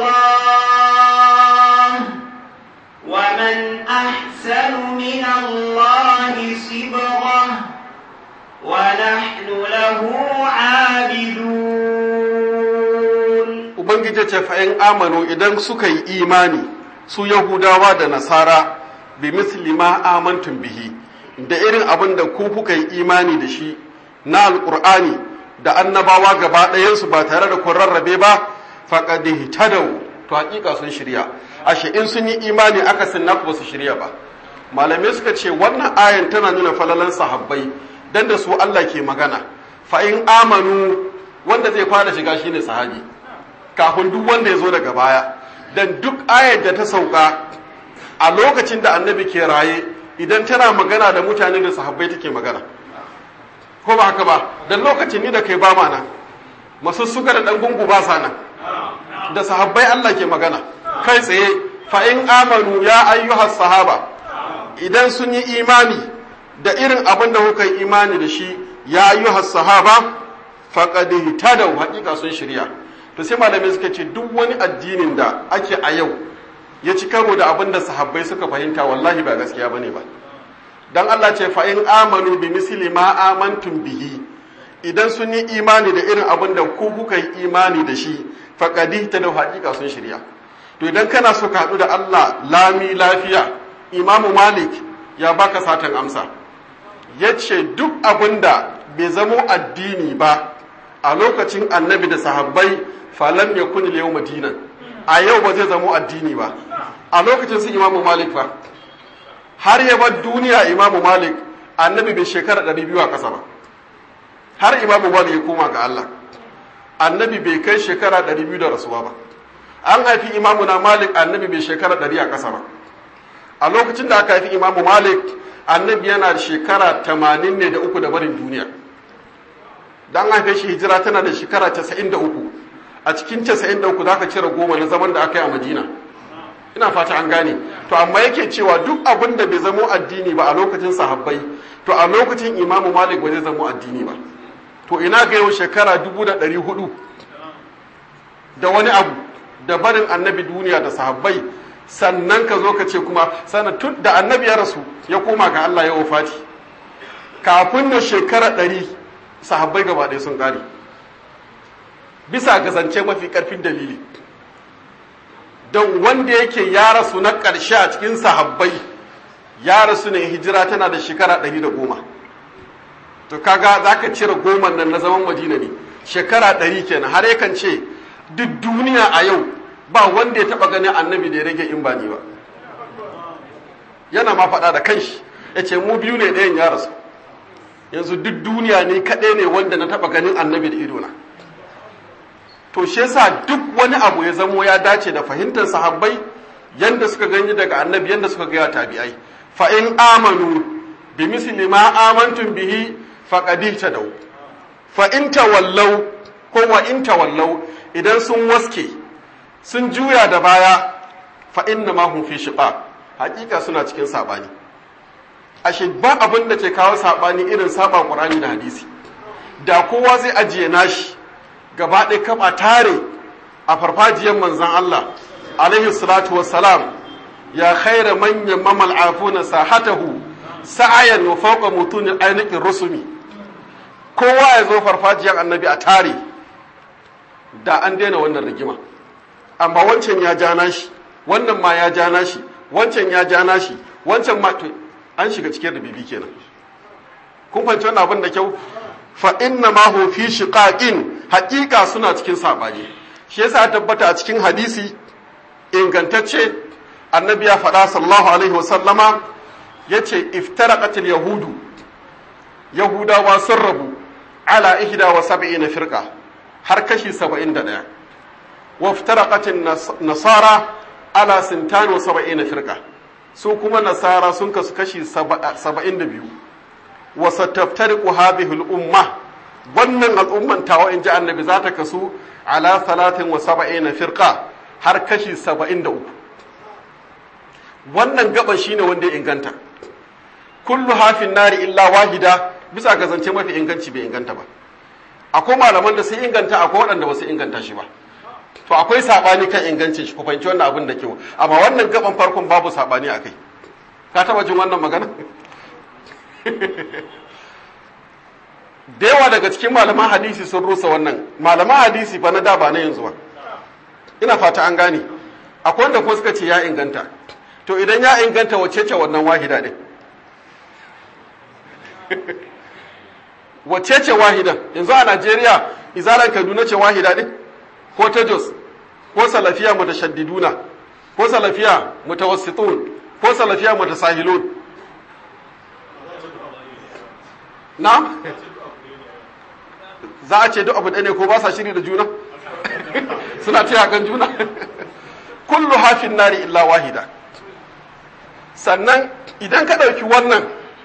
الله ومن أحسن من الله صبغة ونحن له عابدون ubangiji ce fa'in amanu idan suka yi imani su yahudawa da nasara bi misli ma amantun bihi da irin abin da ku kuka yi imani da shi na alƙur'ani da annabawa gaba ɗayansu ba tare da kun rarrabe ba faqad ihtadaw to hakika sun shirya ashe in sun yi imani aka sunna ba su shirya ba malamai suka ce wannan ayan tana nuna falalan sahabbai dan da su Allah ke magana fa in amanu wanda zai fara shiga shine sahabi kafin duk wanda ya zo daga baya dan duk ayar da ta sauka a lokacin da annabi ke raye idan tana magana da mutane da sahabbai take magana ko ba haka ba dan lokacin ni da kai ba mana masu suka da dan gungu ba sa nan da sahabbai Allah ke magana kai tsaye fa in amanu ya ayyuhas sahaba idan sun yi imani da irin abin da kuka yi imani da shi ya ayyuhas sahaba faqad ihtadaw haqiqa sun shirya to sai malamai suka ce duk wani addinin da ake a yau ya ci karo da abin da sahabbai suka fahimta wallahi ba gaskiya bane ba dan Allah ce fa in amanu bi misli ma amantum bihi idan sun yi imani da irin abin da ku kuka yi imani da shi faqad ta da haƙiƙa sun shirya to idan kana so ka haɗu da Allah lami lafiya Imam Malik ya baka satan amsa yace duk abin da bai zamo addini ba a lokacin annabi da sahabbai falam yakun al-yawma dinan a yau ba zai zamo addini ba a lokacin su Imam Malik fa har ya bar duniya Imam Malik annabi bai shekara 200 a ƙasa ba har Imam Malik ya koma ga Allah annabi bai kai shekara 200 da rasuwa ba an haifi imamu na malik annabi bai shekara 100 a ƙasa ba a lokacin da aka haifi imamu malik annabi yana da shekara 80 ne da uku da barin duniya dan haife shi hijira tana da shekara 93 a cikin 93 za ka cire goma na zaman da aka yi a madina ina fata an gane to amma yake cewa duk abin da bai zamo addini ba a lokacin sahabbai to a lokacin imamu malik ba zai zamo addini ba to ina ga yau shekara dubu da ɗari hudu da wani abu da barin annabi duniya da sahabbai sannan ka zo ka ce kuma sannan tun da annabi ya rasu ya koma ga Allah ya wafati kafin na shekara ɗari sahabbai gaba ɗaya sun ƙare bisa ga zance mafi ƙarfin dalili don wanda yake ya rasu na ƙarshe a cikin sahabbai ya rasu ne hijira tana da shekara ɗari da goma to kaga za ka cire goma nan na zaman madina ne shekara ɗari kenan har yakan ce duk duniya a yau ba wanda ya taɓa ganin annabi da ya rage in ba ni ba yana ma faɗa da kanshi ya ce mu biyu ne ɗayan ya rasu yanzu duk duniya ne kaɗai ne wanda na taɓa ganin annabi da idona to shi yasa duk wani abu ya zamo ya dace da fahimtar sahabbai yanda suka gani daga annabi yanda suka gaya tabi'ai fa in amanu bi misli ma amantum bihi faqad ihtadaw fa in tawallaw ko wa in tawallaw idan sun waske sun juya da baya fa inna ma hum fi shiqaq hakika suna cikin sabani ashe ba abin da ke kawo sabani irin saba qur'ani da hadisi da kowa zai ajiye nashi gaba ɗaya kaba tare a farfajiyar manzon Allah alaihi salatu wassalam ya khaira manyan mamal afuna sahatahu sa'ayan wa fawqa mutunin ainihin rusumi kowa ya zo farfajiyar annabi a tare da an daina wannan rigima amma wancan ya ja nashi wannan ma ya ja nashi wancan ya ja nashi wancan ma to an shiga cikin rubibi kenan kun fahimci wannan abin da kyau fa inna ma hu fi shiqaqin haqiqa suna cikin sabani shi yasa tabbata a cikin hadisi ingantacce annabi ya faɗa sallallahu alaihi wa sallama yace iftaraqatil yahudu yahudawa sun rabu ala ihda wa sab'ina firqa har kashi 71 wa iftaraqatin nasara ala sintan wa sab'ina firqa su kuma nasara sun kasu kashi 72 wa sataftariqu hadhihi al-umma wannan al'umman tawa in ji annabi za ta kasu ala 73 firqa har kashi 73 wannan gaba shine wanda ya inganta kullu hafin nari illa wahida bisa ga zance mafi inganci bai inganta ba akwai malaman da sun inganta akwai waɗanda ba su inganta shi ba to akwai sabani kan ingancin shi ku fahimci wannan abin da kyau amma wannan gaban farkon babu sabani akai ka taba jin wannan magana da yawa daga cikin malaman hadisi sun rusa wannan malaman hadisi fa na da ba na yanzu ba ina fata an gane akwai wanda kuma suka ce ya inganta to idan ya inganta wacce ce wannan wahida din wacce ce wahidan yanzu a Najeriya izalan Kaduna ce wahida din ko ta Jos ko salafiya mutashaddiduna ko salafiya mutawassitun ko salafiya mutasahilun na za a ce duk abu ɗaya ne ko ba sa shiri da juna suna taya kan juna kullu hafin nari illa wahida sannan idan ka ɗauki wannan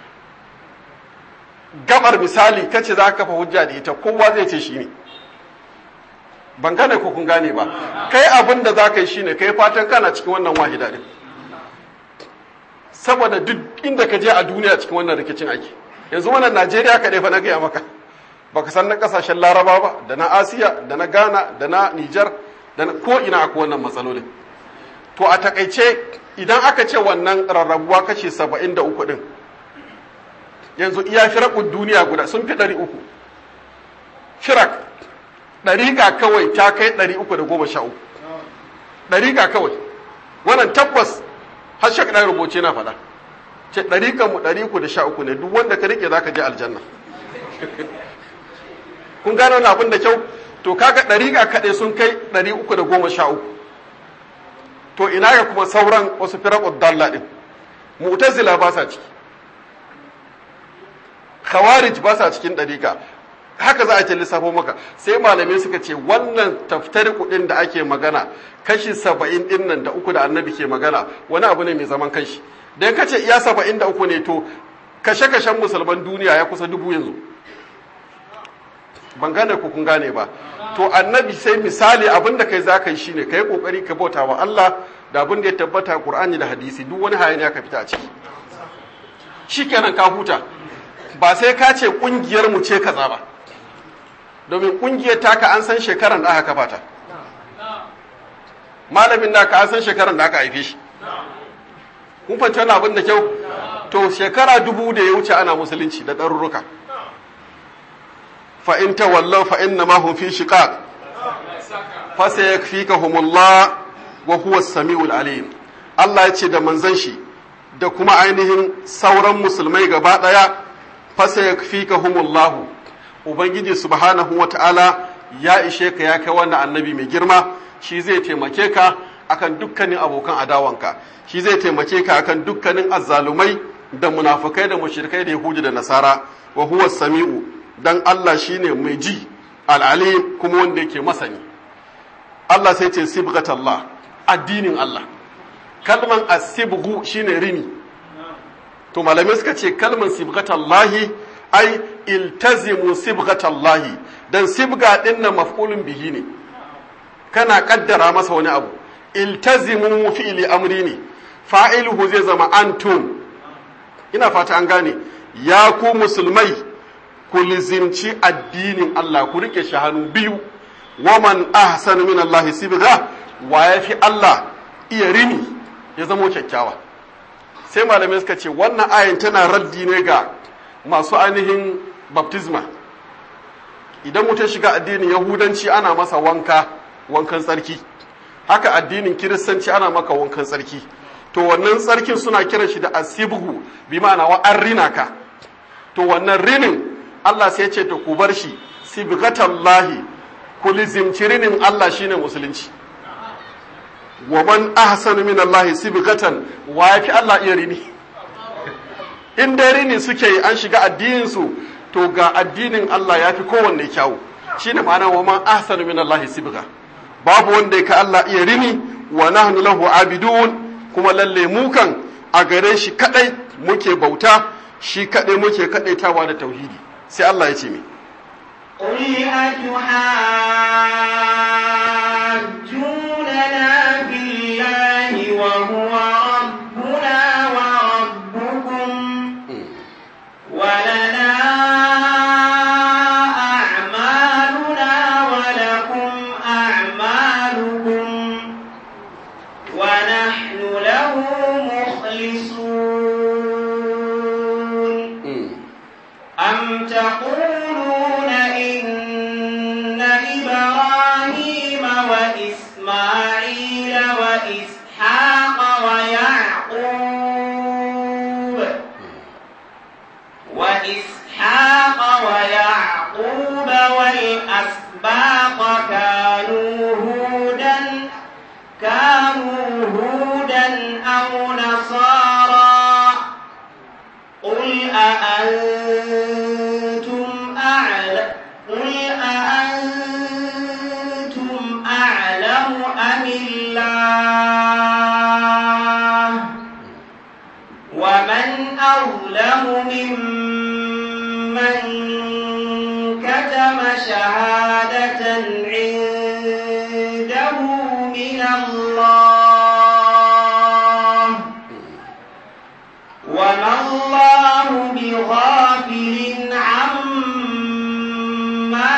gabar misali kace za ka kafa hujja da ita kowa zai ce shi ne ban gane ko kun gane ba kai abin da za ka yi shine kai fatan kana cikin wannan wahida din saboda duk inda ka je a duniya cikin wannan rikicin ake yanzu wannan najeriya kaɗai fa na gaya maka baka san na kasashen laraba ba da na asiya da na ghana da na nijar da na ko ina akwai wannan matsalolin to a takaice idan aka ce wannan rarrabuwa kashe saba'in da uku din yanzu iya firakun duniya guda sun fi ɗari uku firak ɗariƙa kawai ta kai ɗari uku da goma sha uku ɗariƙa kawai wannan tabbas har shak ɗan rubuce na faɗa ce ɗariƙan mu ɗari uku da sha uku ne duk wanda ka riƙe za ka je aljanna kun gano wani abin da kyau to kaga ɗariƙa kaɗai sun kai ɗari uku da goma sha uku to ina ga kuma sauran wasu firaƙun dalla ɗin mu'tazila ba sa ciki khawarij ba sa cikin ɗariƙa haka za a ce lissafo maka sai malamai suka ce wannan taftari kuɗin da ake magana kashi saba'in ɗin nan da uku da annabi ke magana wani abu ne mai zaman kanshi dan ka ce iya saba'in da uku ne to kashe-kashen musulman duniya ya kusa dubu yanzu ban gane ku kun gane ba to annabi sai misali abin da kai za ka yi shine ka yi kokari ka bauta wa Allah da abin da ya tabbata Qur'ani da hadisi duk wani hayaniya ka fita a ciki shikenan ka huta ba sai ka ce kungiyar mu ce kaza ba domin kungiyar taka an san shekaran da aka kafa ta malamin naka an san shekaran da aka haife shi kun fahimci wannan abin da kyau to shekara dubu da ya wuce ana musulunci da ɗarurruka fa in tawallaw fa inna ma hum fi shiqaq fa sayakfikahumullah wa huwa as-sami'ul alim Allah ya ce da manzon shi da kuma ainihin sauran musulmai gaba daya fa sayakfikahumullah ubangiji subhanahu wata'ala ya ishe ka ya kai wannan annabi mai girma shi zai taimake ka akan dukkanin abokan adawanka shi zai taimake ka akan dukkanin azzalumai da munafukai da mushrikai da yahudi da nasara wa huwa sami'u dan Allah shine mai ji al'alim kuma wanda yake masani Allah sai ce sibghatallah addinin Allah kalman asibgu shine rini to malamai suka ce kalman sibghatallahi ai iltazimu sibghatallahi dan sibga din nan maf'ulun bihi ne kana kaddara masa wani abu iltazimu fi'li amri ne fa'iluhu zai zama antum ina fata an gane ya ku musulmai ku lizimci addinin Allah ku rike shi hannu biyu waman ahsanu min Allah sibga wa yafi Allah iya rini ya zamo kyakkyawa sai malamai suka ce wannan ayan tana raddi ne ga masu ainihin baptisma idan mutum shiga addinin yahudanci ana masa wanka wankan tsarki haka addinin kiristanci ana maka wankan tsarki to wannan tsarkin suna kiran shi da asibgu bi ma'ana wa an rina ka to wannan rinin Allah sai ce to ku bar shi sibghatallahi ku lizimci rinin Allah shine musulunci wa man ahsanu min Allah sibghatan wa yafi Allah iya rini in dai rini suke yi an shiga addinin su to ga addinin Allah yafi kowanne kyawu shine ma'ana wa man ahsanu min Allah sibgha babu wanda ya ka Allah iya rini wa nahnu lahu abidun kuma lalle mu kan a gare shi kadai muke bauta shi kadai muke kadaitawa da tauhidi sai Allah ya ce mi قل أتحاجوننا بالله وهو ربنا وربكم ولنا أعمالنا ولكم أعمالكم ونحن له مخلصون أم تقولون إن إبراهيم أأنتم أعلم قل أأنتم أعلم أم الله ومن أظلم ممن كتم شهادة عنده من الله وما الله بغافل عما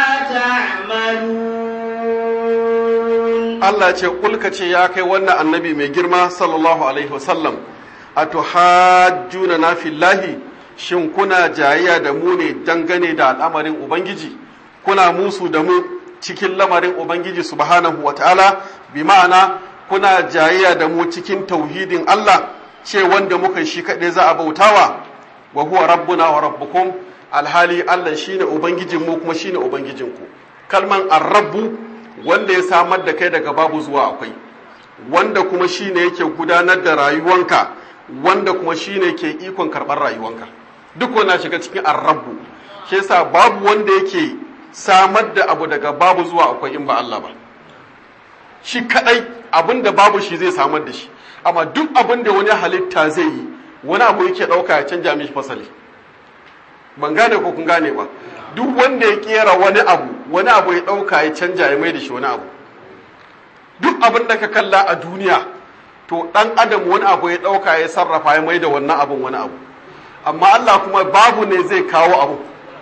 تعملون Allah ce kulka ce ya kai wannan annabi mai girma sallallahu alaihi wasallam a tuhajjuna na fillahi shin kuna jayayya da mu ne dangane da al'amarin ubangiji kuna musu da mu cikin lamarin ubangiji subhanahu wa ta'ala bi ma'ana kuna jayayya da mu cikin tauhidin Allah ce wanda muka shi kaɗai za a bautawa wa huwa rabbuna wa rabbukum alhali Allah shine ubangijin mu kuma shine ubangijinku kalman ar-rabbu wanda ya samar da kai daga babu zuwa akwai wanda kuma shine yake gudanar da rayuwanka wanda kuma shine ke ikon karɓar rayuwanka duk wanda shiga cikin ar-rabbu shi yasa babu wanda yake samar da abu daga babu zuwa akwai in ba Allah ba shi kadai abin da babu shi zai samar da shi amma duk abin da wani halitta zai yi wani abu yake ɗauka ya canja mishi fasali ban gane ko kun gane ba duk wanda ya kera wani abu wani abu ya ɗauka ya canja ya mai da shi wani abu duk abin da ka kalla a duniya to ɗan adam wani abu ya ɗauka ya sarrafa ya mai da wannan abun wani abu amma Allah kuma babu ne zai kawo abu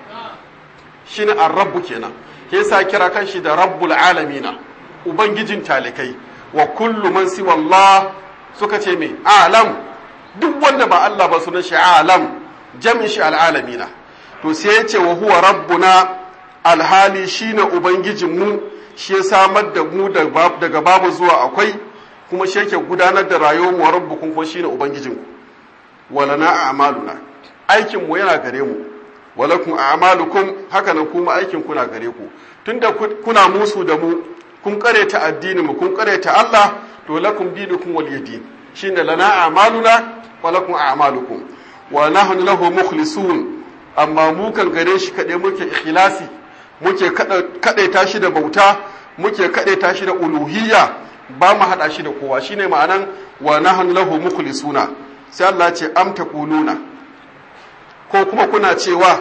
shine ar-rabbu kenan ke yasa kira kanshi da rabbul alamina ubangijin talikai wa kullu man siwa Allah suka ce me alam duk wanda ba Allah ba sunan shi alam jami'in shi al'alamina to sai ya ce wa huwa rabbuna alhali shine ubangijin mu shi ya samar da mu daga babu zuwa akwai kuma shi yake gudanar da rayuwar mu rabbukum kuma shine ubangijin ku walana a'maluna aikin mu yana gare mu walakum a'malukum haka nan kuma aikin kuna gare ku tunda kuna musu da mu kun kareta addinin mu kun kareta Allah to lakum dinukum waliyadin shine lana a'maluna wa lakum a'malukum wa nahnu lahu mukhlisun amma mu kan gare shi kade muke ikhlasi muke kadaita shi da bauta muke kadaita shi da uluhiyya ba mu hada shi da kowa shine ma'anan wa nahnu lahu mukhlisuna sai Allah ce am taquluna ko kuma kuna cewa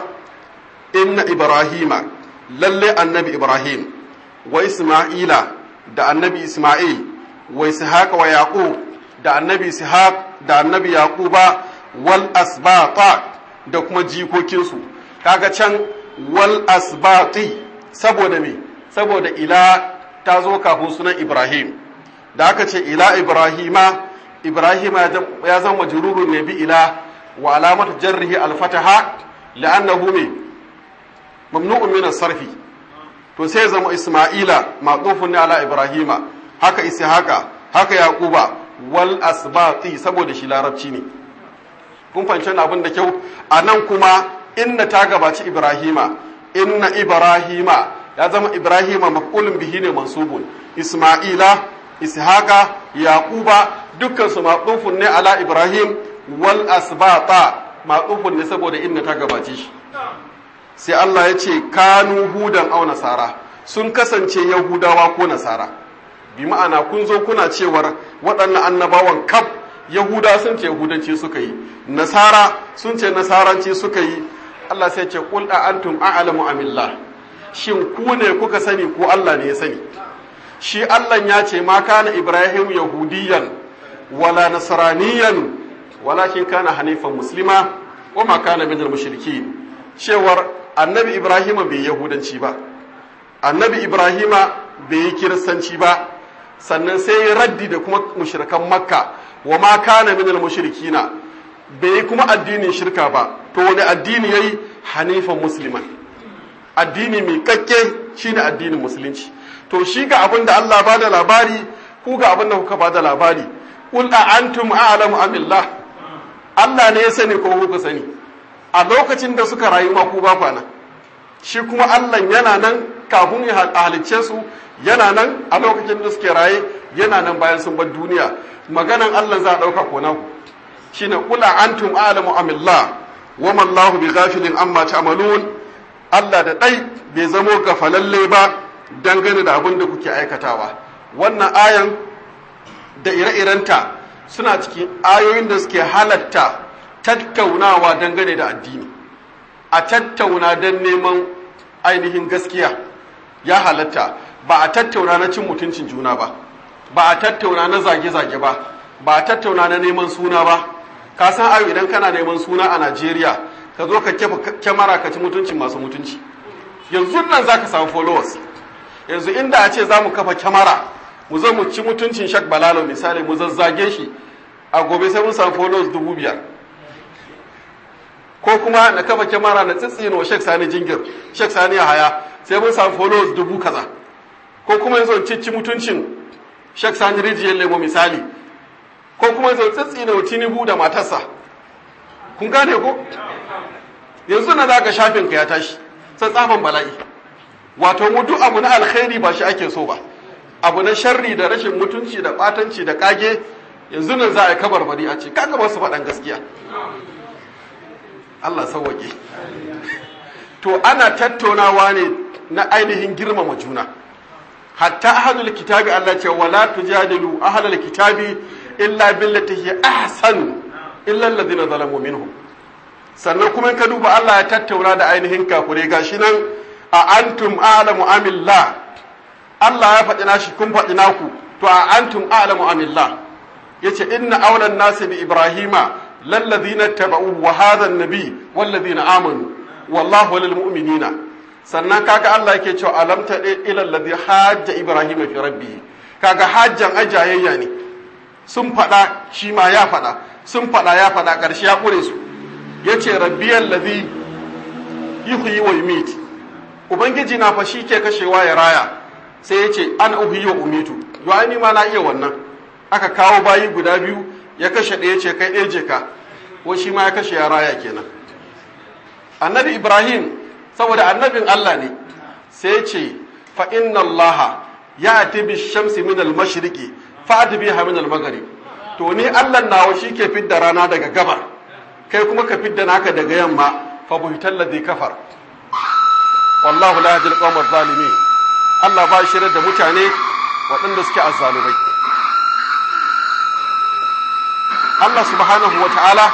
inna ibrahima lalle annabi ibrahim wa isma'ila da annabi isma'il wa ishaq wa yaqub da annabi ishaq da annabi yaquba wal asbata da kuma jikokinsu kaga can wal asbati saboda me saboda ila ta zo kafin sunan ibrahim da aka ce ila ibrahima ibrahima ya zama majrurun ne bi ila wa alamat jarrihi al-fataha li'annahu me mamnu'un min as-sarfi to sai zama isma'ila maqufun ne ala ibrahima haka ishaqa haka yaquba wal asbati saboda shi larabci ne kun fahimci abin da kyau a nan kuma inna ta gabaci ibrahima inna ibrahima ya zama ibrahima maf'ulun bihi ne mansubun isma'ila ishaqa yaquba dukkan su maqufun ne ala ibrahim wal asbata maqufun ne saboda inna ta gabace shi sai Allah ya ce kanu hudan au nasara sun kasance yahudawa ko nasara bi ma'ana kun zo kuna cewar waɗannan annabawan kaf yahuda sun ce yahudanci suka yi nasara sun ce nasaranci suka yi Allah sai ce qul a antum a'lamu amillah shin ku ne kuka sani ko Allah ne ya sani shi Allah ya ce ma kana ibrahim yahudiyan wala nasraniyan walakin kana hanifan muslima wa ma kana minal mushrikin cewar annabi ibrahima bai yahudanci ba annabi ibrahima bai yi kiristanci ba sannan sai ya raddi da kuma mushrikan makka wa ma kana minal mushrikina bai yi kuma addinin shirka ba to wani addini yayi hanifan musliman addini mai kakke shine addinin musulunci to shi ga abin da Allah ba da labari ku ga abin da kuka ba da labari qul a antum a'lamu amillah Allah ne ya sani ko kuka sani a lokacin da suka rayu ma ku ba kwana shi kuma Allah yana nan kafin ya halicce su yana nan a lokacin da suke raye yana nan bayan sun bar duniya maganan Allah za a ɗauka ko naku shine kula antum alamu amillah wa mallahu bi ghafilin amma ta'malun Allah da dai bai zamo gafalalle ba dangane da abin da kuke aikatawa wannan ayan da ire-irenta suna cikin ayoyin da suke halatta tattaunawa dangane da addini a tattauna don neman ainihin gaskiya ya halatta ba a tattauna na cin mutuncin juna ba ba a tattauna na zage-zage ba ba a tattauna na neman suna ba ka san ayo idan kana neman suna a najeriya ka zo ka kefa kyamara ka ci mutuncin masu mutunci yanzu nan za ka samu followers yanzu inda a ce za mu kafa kyamara mu zo mu ci mutuncin shak balalo misali mu zazzage shi a gobe sai mun samu followers dubu biyar ko kuma na kafa kyamara na tsitsino shek sani jingir shek sani haya sai mun samu followers dubu kaza ko kuma yanzu cici mutuncin shek sani rijiyar lemo misali ko kuma yanzu tsitsino tinubu da matarsa kun gane ko yanzu na zaka shafin ka ya tashi sai tsaman bala'i wato mu duk abu na alkhairi ba shi ake so ba abu na sharri da rashin mutunci da batanci da kage yanzu nan za a yi kabarbari a ce kaga ba su faɗan gaskiya Allah sauwaƙe to ana tattaunawa ne na ainihin girmama juna hatta ahadul kitabi Allah ce wala tujadilu ahlul kitabi illa billati hi ahsan illa alladhina zalamu minhum sannan kuma ka duba Allah ya tattauna da ainihin kafure gashi nan a antum a'lamu amillah Allah ya faɗi nashi kun faɗi naku to a antum a'lamu amillah yace inna awlan nasi bi ibrahima lalladhina taba'u wa hadha an-nabi walladhina amanu wallahu lil mu'minina sannan kaga Allah yake cewa alam ta ila alladhi hajja ibrahima fi rabbi kaga hajjan ajayayya ne sun faɗa shi ma ya faɗa sun faɗa ya faɗa ƙarshe ya ƙure su yace rabbiyal ladhi yuhyi wa yumit ubangiji na fa shi ke kashewa ya raya sai ya ce an uhiyo umitu yo ni ma na iya wannan aka kawo bayi guda biyu ya kashe ɗaya ce kai ɗaya je ka ko shi ma ya kashe ya raya kenan annabi ibrahim saboda annabin allah ne sai ce fa inna allah ya ati bi shamsi min al mashriqi fa ati biha min al maghrib to ni allah nawa shi ke fidda rana daga gabar kai kuma ka fidda naka daga yamma fa buhital ladhi kafar wallahu la yahdi al qawm zalimin Allah ba shi da mutane waɗanda suke azzalumai Allah subhanahu wa ta'ala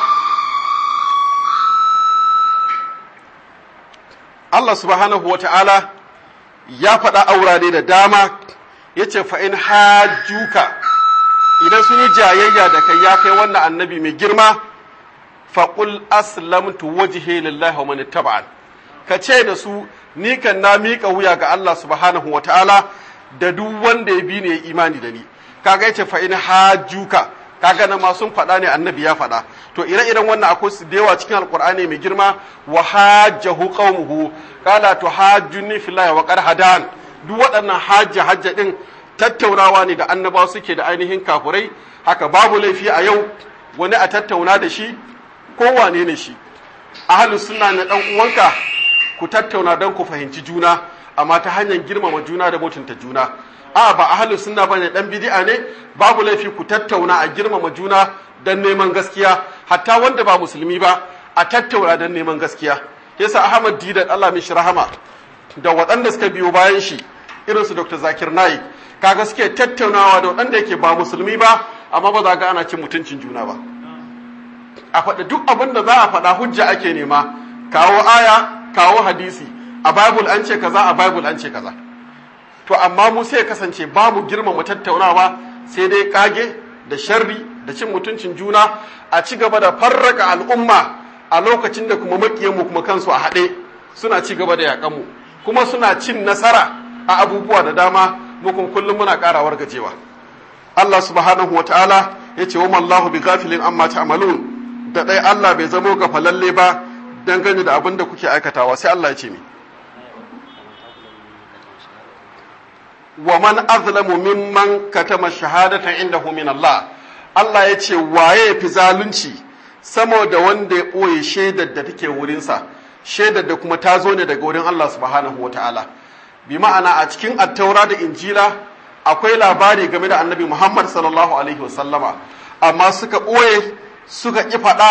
Allah subhanahu wa ta'ala ya faɗa aurare da dama ya ce fa'in hajjuka idan sun yi jayayya da kai ya kai wannan annabi mai girma faƙul aslamtu wajihe lillahi wa mani taba'an ka ce da su ni kan na miƙa wuya ga Allah subhanahu wa ta'ala da duk wanda ya bi ne ya imani da ni kaga yace fa in hajjuka kaga na ma sun faɗa ne annabi ya faɗa to ire-iren wannan akwai su da yawa cikin alqur'ani mai girma wa hajjahu qaumuhu qala to hajjuni fillahi wa qad hadan duk waɗannan hajja hajja din tattaunawa ne da annabawa suke da ainihin kafurai haka babu laifi a yau wani a tattauna da shi ko wane ne shi ahlus sunna na dan uwanka ku tattauna don ku fahimci juna amma ta hanyar girmama juna da mutunta juna a ba ahlu sunna bane dan bid'a ne babu laifi ku tattauna a girmama juna don neman gaskiya hatta wanda ba musulmi ba a tattauna don neman gaskiya yasa Ahmad Didat Allah mishi rahama da waɗanda suka biyo bayan shi irin su Dr. Zakir Naik kaga suke tattaunawa da waɗanda yake ba musulmi ba amma ba za ga ana cin mutuncin juna ba a faɗi duk abin da za a faɗa hujja ake nema kawo aya kawo hadisi a bible an ce kaza a bible an ce kaza to amma mu sai kasance babu girmama tattaunawa sai dai kage da sharri da cin mutuncin juna a ci gaba da farraka al'umma a lokacin da kuma makiyanmu kuma kansu a haɗe suna ci gaba da yaƙanmu kuma suna cin nasara a abubuwa da dama mukun kullum muna ƙarawar gajewa Allah subhanahu wa ta'ala ya ce wa mallahu bi gafilin amma ta'malun da ɗai Allah bai zamo gafalalle ba dangane da abin da kuke aikatawa sai Allah ya ce mi wa man azlamu mimman katama shahadatan indahu min Allah Allah ya ce waye fi zalunci sama da wanda ya ɓoye shaidar da take wurinsa shaidar da kuma ta zo ne daga wurin Allah subhanahu wa ta'ala bi ma'ana a cikin attaura da injila akwai labari game da annabi Muhammad sallallahu alaihi wasallama amma suka ɓoye suka ƙi faɗa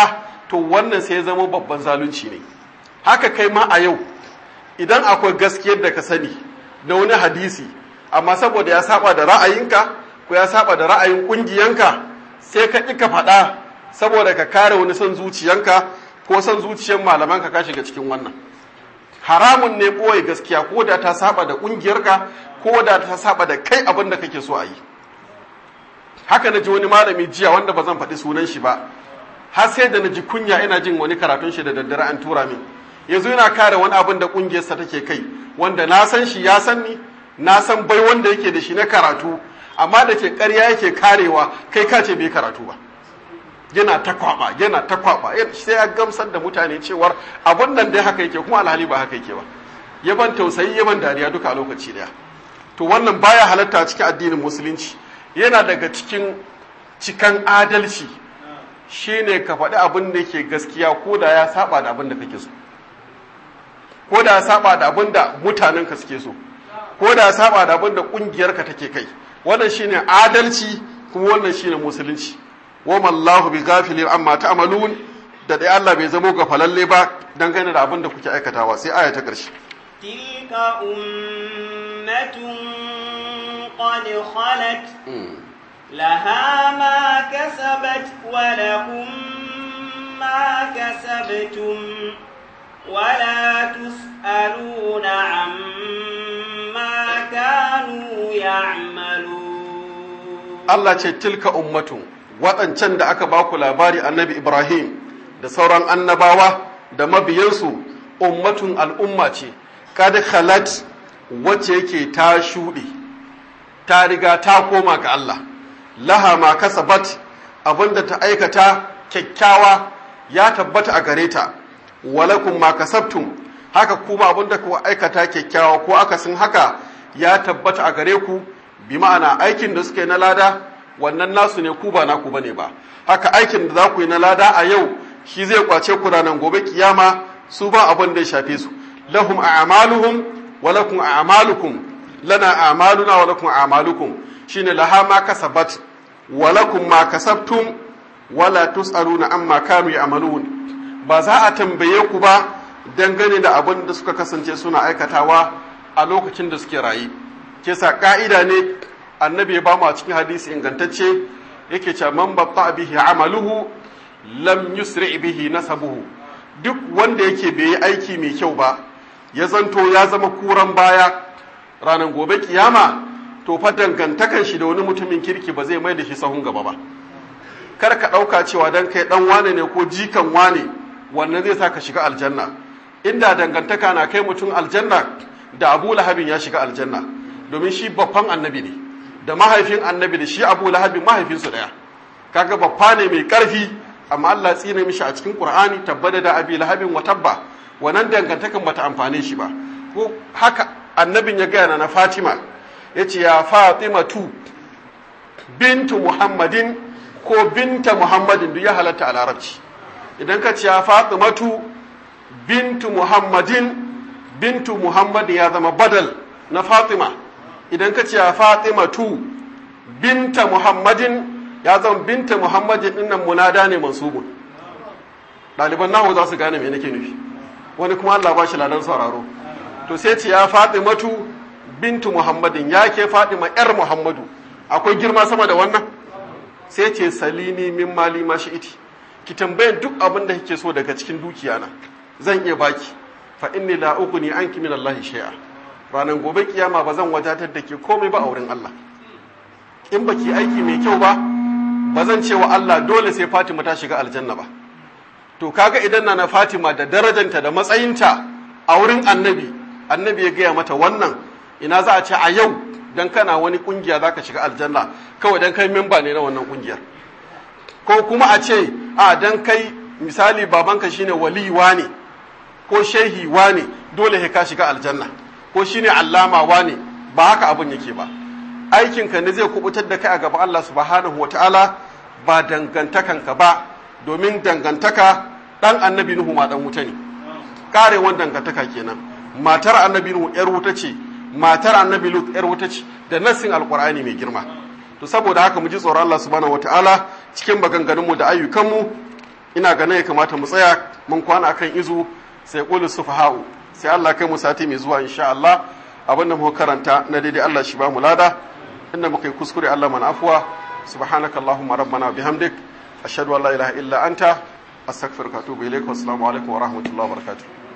to wannan sai ya zama babban zalunci ne haka kai ma a yau idan akwai gaskiyar da ka sani da wani hadisi amma saboda ya saba da ra'ayinka ko ya saba da ra'ayin kungiyanka sai ka ƙi ka faɗa saboda ka kare wani son zuciyanka ko son zuciyar malamanka ka shiga cikin wannan haramun ne ɓoye gaskiya ko da ta saba da ƙungiyarka ko da ta saba da kai abin da kake so a yi haka na ji wani malami jiya wanda ba zan faɗi sunan shi ba har sai da na ji kunya ina jin wani karatun shi da daddare an tura min yanzu yana kare wani abin da ƙungiyarsa take kai wanda na san shi ya san ni na san bai wanda yake da shi na karatu amma da ke ƙarya yake karewa kai ka ce bai karatu ba yana ta kwaba yana ta kwaba sai ya gamsar da mutane cewar abun nan dai haka yake kuma alhali ba haka yake ba yaban tausayi yaban dariya duka a lokaci daya to wannan baya halatta cikin addinin musulunci yana daga cikin cikan adalci shine ka faɗi abin da yake gaskiya ko da ya saba da abin da kake so ko da ya saba da abin da mutanen ka suke so ko da ya saba da abin da kungiyar ka take kai wannan shine adalci kuma wannan shine musulunci wa mallahu bi ghafilin amma ta'malun da dai Allah bai zamo ga falalle ba dangane da abin da kuke aikatawa sai aya ta ƙarshe tilka ummatun qad khalat laha ma kasabat wa lakum ma kasabtum ولا تسألون عما كانوا يعملون Allah ce tilka ummatun waɗancan da aka baku labari annabi Ibrahim da sauran annabawa da mabiyansu ummatun al'umma ce kad khalat wacce yake ta shuɗe ta riga ta koma ga Allah laha ma kasabat abinda ta aikata kyakkyawa ya tabbata a gare ta walakum ma kasabtum haka kuma abinda ku aikata kyakkyawa ko akasin haka ya tabbata a gare ku bi ma'ana aikin da suka yi na lada wannan nasu ne ku ba naku bane ba haka aikin da za ku yi na lada a yau shi zai kwace ku ranar gobe kiyama su ba abin da ya shafe su lahum a'maluhum wa lakum a'malukum lana a'maluna wa lakum a'malukum shine laha ma kasabat wa lakum ma kasabtum wala tus'aluna amma kanu ya'malun ba za a tambaye ku ba dangane da abin da suka kasance suna aikatawa a lokacin da suke rayu ke sa ka'ida ne annabi ya bamu a cikin hadisi ingantacce yake cewa man batta bihi amaluhu lam yusri bihi nasabuhu duk wanda yake bai yi aiki mai kyau ba ya zanto ya zama kuran baya ranar gobe kiyama to fa dangantakan shi da wani mutumin kirki ba zai mai da shi sahun gaba ba kar ka ɗauka cewa dan kai ɗan wane ne ko jikan wane wannan zai sa ka shiga aljanna inda dangantaka na kai mutum aljanna da abu lahabin ya shiga aljanna domin shi babban annabi ne da mahaifin annabi da shi abu lahabin mahaifinsu ɗaya kaga babba ne mai ƙarfi amma Allah tsine mishi a cikin Qur'ani tabbada da abi lahabin wa tabba wannan dangantakan bata amfane shi ba ko haka annabin ya gaya na Fatima yace ya Fatima tu bintu Muhammadin ko binta Muhammadin duk ya halatta a larabci idan ka ce ya Fatimatu bintu Muhammadin bintu Muhammadin ya zama badal na Fatima idan ka ce ya Fatimatu binta Muhammadin ya zama binta Muhammadin dinnan munada ne mansubun ɗaliban nahu za su gane me nake nufi wani kuma Allah ba shi ladan sauraro to sai ce ya Fatimatu bintu Muhammadin ya ke Fatima yar Muhammadu akwai girma sama da wannan sai ce salini min mali ma shi iti ki tambayan duk abin da kike so daga cikin dukiya na zan iya baki fa inni la ughni anki min Allah shay'a ranan gobe kiyama ba zan wadatar da ke komai ba a wurin Allah in baki aiki mai kyau ba ba zan ce wa Allah dole sai Fatima ta shiga aljanna ba to kaga idan na Fatima da darajanta da matsayinta a wurin annabi annabi ya gaya mata wannan ina za a ce a yau dan kana wani kungiya zaka shiga aljanna kawai dan kai memba ne na wannan kungiyar ko kuma a ce a dan kai misali babanka shine waliwa ne ko shehi ne dole sai ka shiga aljanna ko shine allama ne ba haka abun yake ba aikinka ne zai kubutar da kai a gaban Allah subhanahu wataala ba dangantakanka ba domin dangantaka dan annabi nuhu ma dan wuta ne karewan dangantaka kenan matar annabi nuhu yar wuta ce matar annabi lut yar wuta ce da nassin alqur'ani mai girma to saboda haka mu ji tsoron Allah subhanahu wataala cikin maganganun mu da ayyukan mu ina ganin ya kamata mu tsaya mun kwana akan izu sai qulu sufaha'u sai Allah kai mu sati mai zuwa insha Allah abin da muka karanta na daidai Allah shi ba mu lada inda muka yi kuskure Allah mana afuwa subhanakallahumma rabbana bihamdik ashhadu an la ilaha illa anta astaghfiruka wa atubu ilaik wa assalamu alaikum wa rahmatullahi wa barakatuh